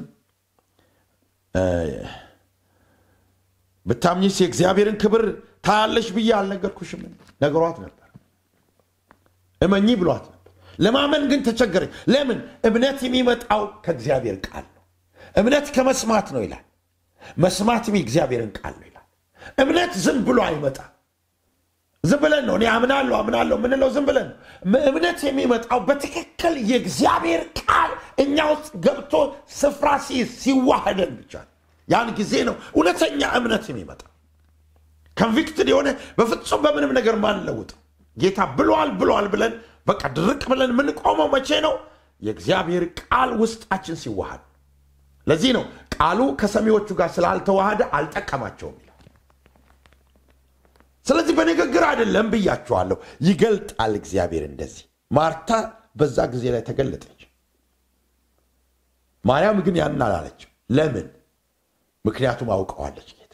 ብታምኚስ የእግዚአብሔርን ክብር ታያለሽ ብዬ አልነገርኩሽም? ነገሯት ነበር። እመኚ ብሏት ነበር። ለማመን ግን ተቸገረች። ለምን? እምነት የሚመጣው ከእግዚአብሔር ቃል ነው። እምነት ከመስማት ነው ይላል። መስማትም የእግዚአብሔርን ቃል ነው ይላል። እምነት ዝም ብሎ አይመጣም። ዝም ብለን ነው እኔ አምናለሁ አምናለሁ ምንለው ዝም ብለን ነው። እምነት የሚመጣው በትክክል የእግዚአብሔር ቃል እኛ ውስጥ ገብቶ ስፍራ ሲይዝ ሲዋህደን ብቻ ነው። ያን ጊዜ ነው እውነተኛ እምነት የሚመጣው። ኮንቪክትድ የሆነ በፍጹም በምንም ነገር ማንለውጠው ጌታ ብሏል ብሏል ብለን በቃ ድርቅ ብለን የምንቆመው መቼ ነው? የእግዚአብሔር ቃል ውስጣችን ሲዋሃድ። ለዚህ ነው ቃሉ ከሰሚዎቹ ጋር ስላልተዋሃደ አልጠቀማቸውም ይላል። ስለዚህ በንግግር አይደለም ብያችኋለሁ፣ ይገልጣል እግዚአብሔር እንደዚህ። ማርታ በዛ ጊዜ ላይ ተገለጠች። ማርያም ግን ያን አላለችም። ለምን? ምክንያቱም አውቀዋለች ጌታ።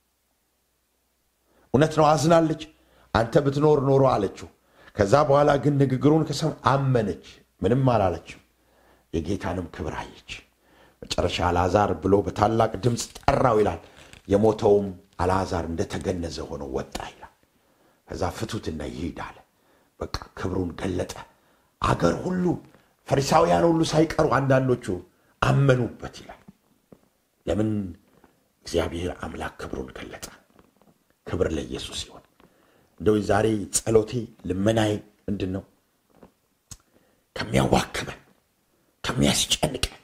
እውነት ነው፣ አዝናለች። አንተ ብትኖር ኖሮ አለችው። ከዛ በኋላ ግን ንግግሩን ከሰማ አመነች። ምንም አላለችም። የጌታንም ክብር አየች። መጨረሻ አልዓዛር ብሎ በታላቅ ድምፅ ጠራው ይላል። የሞተውም አልዓዛር እንደተገነዘ ሆኖ ወጣ ይላል። ከዛ ፍቱትና ይሂድ አለ። በቃ ክብሩን ገለጠ። አገር ሁሉ ፈሪሳውያን ሁሉ ሳይቀሩ አንዳንዶቹ አመኑበት ይላል። ለምን? እግዚአብሔር አምላክ ክብሩን ገለጠ። ክብር ለኢየሱስ ይሆን። እንደው ዛሬ ጸሎቴ ልመናዬ ምንድን ነው? ከሚያዋክበን ከሚያስጨንቀን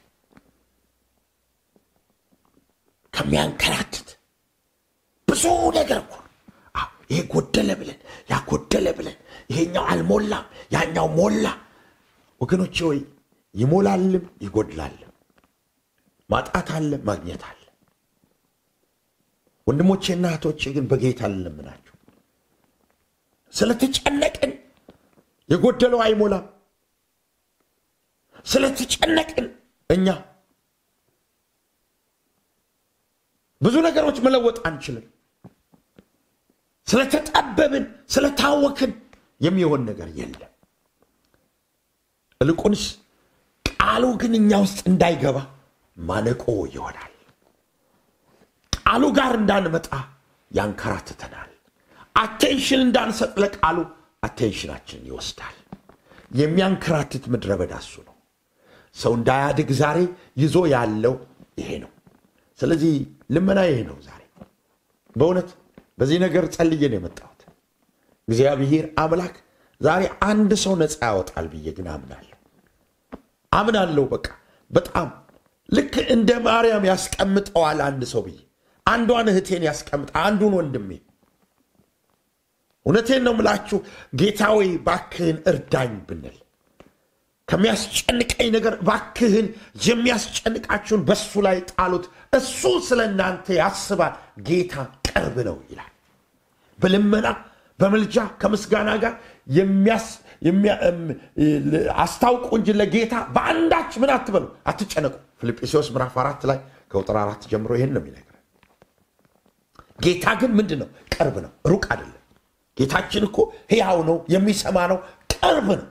ከሚያንከራትት ብዙ ነገር እኮ ይሄ ጎደለ ብለን ያ ጎደለ ብለን ይሄኛው አልሞላም ያኛው ሞላ። ወገኖቼ ወይ ይሞላልም ይጎድላልም፣ ማጣት አለ ማግኘት አለ። ወንድሞቼና እህቶቼ ግን በጌታ ልለምናቸው ስለተጨነቅን የጎደለው አይሞላም። ስለተጨነቅን እኛ ብዙ ነገሮች መለወጥ አንችልም። ስለተጠበብን፣ ስለታወክን የሚሆን ነገር የለም። እልቁንስ ቃሉ ግን እኛ ውስጥ እንዳይገባ ማነቆ ይሆናል። ቃሉ ጋር እንዳንመጣ ያንከራትተናል። አቴንሽን እንዳንሰጥ ለቃሉ አቴንሽናችን ይወስዳል። የሚያንከራትት ምድረ በዳ እሱ ነው። ሰው እንዳያድግ ዛሬ ይዞ ያለው ይሄ ነው። ስለዚህ ልመና ይሄ ነው። ዛሬ በእውነት በዚህ ነገር ጸልዬ ነው የመጣሁት። እግዚአብሔር አምላክ ዛሬ አንድ ሰው ነፃ ያወጣል ብዬ ግን አምናለሁ አምናለሁ። በቃ በጣም ልክ እንደ ማርያም ያስቀምጠዋል አንድ ሰው ብዬ አንዷን እህቴን ያስቀምጣ አንዱን ወንድሜ እውነቴን ነው ምላችሁ ጌታ ወይ ባክህን እርዳኝ ብንል ከሚያስጨንቀኝ ነገር ባክህን የሚያስጨንቃችሁን በሱ ላይ ጣሉት፣ እሱ ስለ እናንተ ያስባል፣ ጌታ ቅርብ ነው ይላል። በልመና በምልጃ ከምስጋና ጋር አስታውቁ እንጂ ለጌታ በአንዳች ምን አትበሉ፣ አትጨነቁ። ፊልጵስዩስ ምዕራፍ አራት ላይ ከቁጥር አራት ጀምሮ ይህን ነው የሚነግረን። ጌታ ግን ምንድን ነው? ቅርብ ነው፣ ሩቅ አይደለም። ጌታችን እኮ ሕያው ነው፣ የሚሰማ ነው፣ ቅርብ ነው።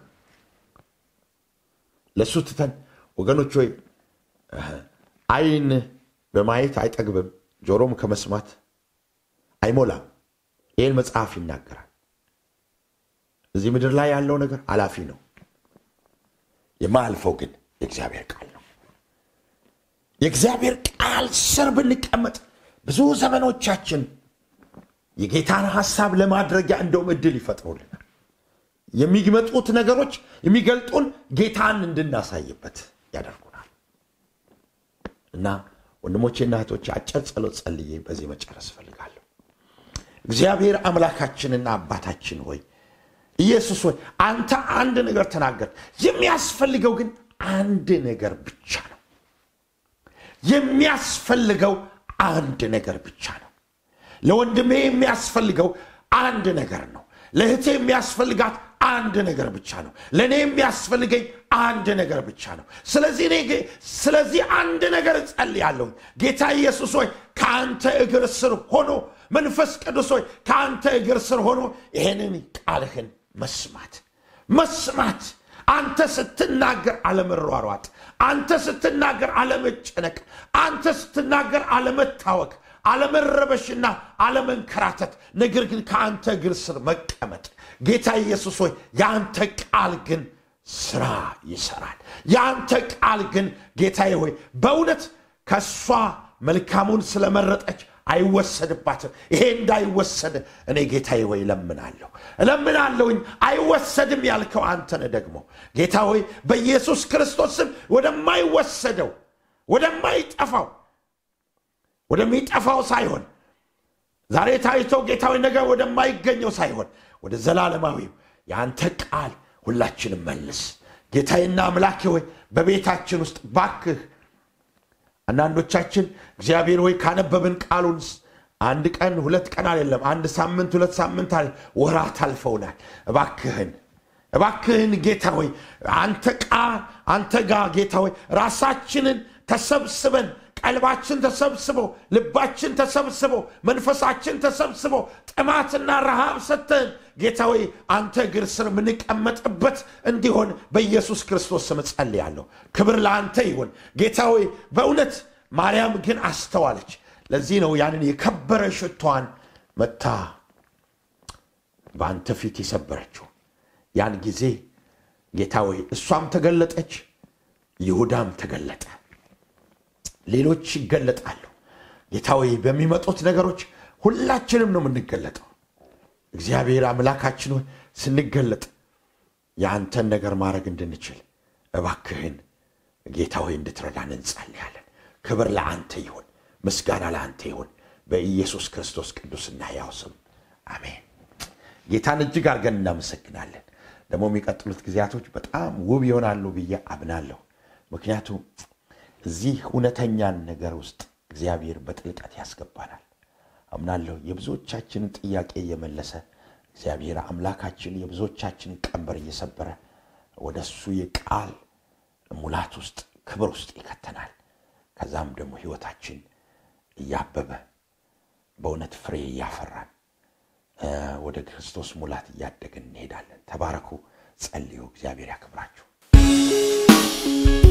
ለእሱ ትተን ወገኖች ሆይ ዓይን በማየት አይጠግብም፣ ጆሮም ከመስማት አይሞላም። ይህን መጽሐፍ ይናገራል። እዚህ ምድር ላይ ያለው ነገር አላፊ ነው። የማያልፈው ግን የእግዚአብሔር ቃል ነው። የእግዚአብሔር ቃል ስር ብንቀመጥ ብዙ ዘመኖቻችን የጌታን ሐሳብ ለማድረጊያ እንደውም እድል ይፈጥሩልናል። የሚመጡት ነገሮች የሚገልጡን ጌታን እንድናሳይበት ያደርጉናል እና ወንድሞቼና እህቶቼ አጭር ጸሎት ጸልዬ በዚህ መጨረስ እፈልጋለሁ። እግዚአብሔር አምላካችንና አባታችን ሆይ ኢየሱስ ሆይ አንተ አንድ ነገር ተናገር። የሚያስፈልገው ግን አንድ ነገር ብቻ ነው። የሚያስፈልገው አንድ ነገር ብቻ ነው። ለወንድሜ የሚያስፈልገው አንድ ነገር ነው። ለእህቴ የሚያስፈልጋት አንድ ነገር ብቻ ነው። ለእኔ የሚያስፈልገኝ አንድ ነገር ብቻ ነው። ስለዚህ እኔ ስለዚህ አንድ ነገር እጸልያለሁ። ጌታ ኢየሱስ ሆይ ከአንተ እግር ስር ሆኖ መንፈስ ቅዱስ ሆይ ከአንተ እግር ስር ሆኖ ይሄንን ቃልህን መስማት መስማት አንተ ስትናገር አለመሯሯጥ፣ አንተ ስትናገር አለመጨነቅ፣ አንተ ስትናገር አለመታወክ፣ አለመረበሽና አለመንከራተት፣ ነገር ግን ከአንተ እግር ስር መቀመጥ። ጌታ ኢየሱስ ሆይ የአንተ ቃል ግን ስራ ይሰራል። የአንተ ቃል ግን ጌታዬ ሆይ በእውነት ከእሷ መልካሙን ስለመረጠች አይወሰድባትም። ይሄ እንዳይወሰድ እኔ ጌታዬ ሆይ እለምናለሁ እለምናለሁኝ። አይወሰድም ያልከው አንተነ ደግሞ ጌታ ሆይ በኢየሱስ ክርስቶስ ስም ወደማይወሰደው ወደማይጠፋው ወደሚጠፋው ሳይሆን ዛሬ ታይቶ ጌታ ሆይ ነገር ወደማይገኘው ሳይሆን ወደ ዘላለማዊው የአንተ ቃል ሁላችንም መልስ። ጌታዬና አምላኬ ሆይ በቤታችን ውስጥ ባክህ አንዳንዶቻችን እግዚአብሔር ሆይ ካነበብን ቃሉን አንድ ቀን ሁለት ቀን አይደለም፣ አንድ ሳምንት ሁለት ሳምንት አለ ወራት አልፈውናል። እባክህን እባክህን ጌታ ሆይ አንተ ቃል አንተ ጋር ጌታ ሆይ ራሳችንን ተሰብስበን ቀልባችን ተሰብስቦ ልባችን ተሰብስቦ መንፈሳችን ተሰብስቦ ጥማትና ረሃብ ሰተን ጌታ ሆይ አንተ እግር ስር የምንቀመጥበት እንዲሆን በኢየሱስ ክርስቶስ ስም ጸልያለሁ። ክብር ለአንተ ይሁን ጌታ ሆይ። በእውነት ማርያም ግን አስተዋለች። ለዚህ ነው ያንን የከበረ ሽቷን መታ በአንተ ፊት የሰበረችው። ያን ጊዜ ጌታ ሆይ እሷም ተገለጠች፣ ይሁዳም ተገለጠ። ሌሎች ይገለጣሉ። ጌታ ሆይ በሚመጡት ነገሮች ሁላችንም ነው የምንገለጠው። እግዚአብሔር አምላካችን ሆይ ስንገለጥ የአንተን ነገር ማድረግ እንድንችል እባክህን ጌታ ሆይ እንድትረዳን እንጸልያለን። ክብር ለአንተ ይሁን፣ ምስጋና ለአንተ ይሁን። በኢየሱስ ክርስቶስ ቅዱስና ሕያው ስም አሜን። ጌታን እጅግ አድርገን እናመሰግናለን። ደግሞ የሚቀጥሉት ጊዜያቶች በጣም ውብ ይሆናሉ ብዬ አምናለሁ። ምክንያቱም እዚህ እውነተኛን ነገር ውስጥ እግዚአብሔር በጥልቀት ያስገባናል አምናለሁ። የብዙዎቻችንን ጥያቄ እየመለሰ እግዚአብሔር አምላካችን የብዙዎቻችንን ቀንበር እየሰበረ ወደ እሱ የቃል ሙላት ውስጥ ክብር ውስጥ ይከተናል። ከዛም ደግሞ ሕይወታችን እያበበ በእውነት ፍሬ እያፈራን ወደ ክርስቶስ ሙላት እያደግን እንሄዳለን። ተባረኩ፣ ጸልዩ። እግዚአብሔር ያክብራችሁ።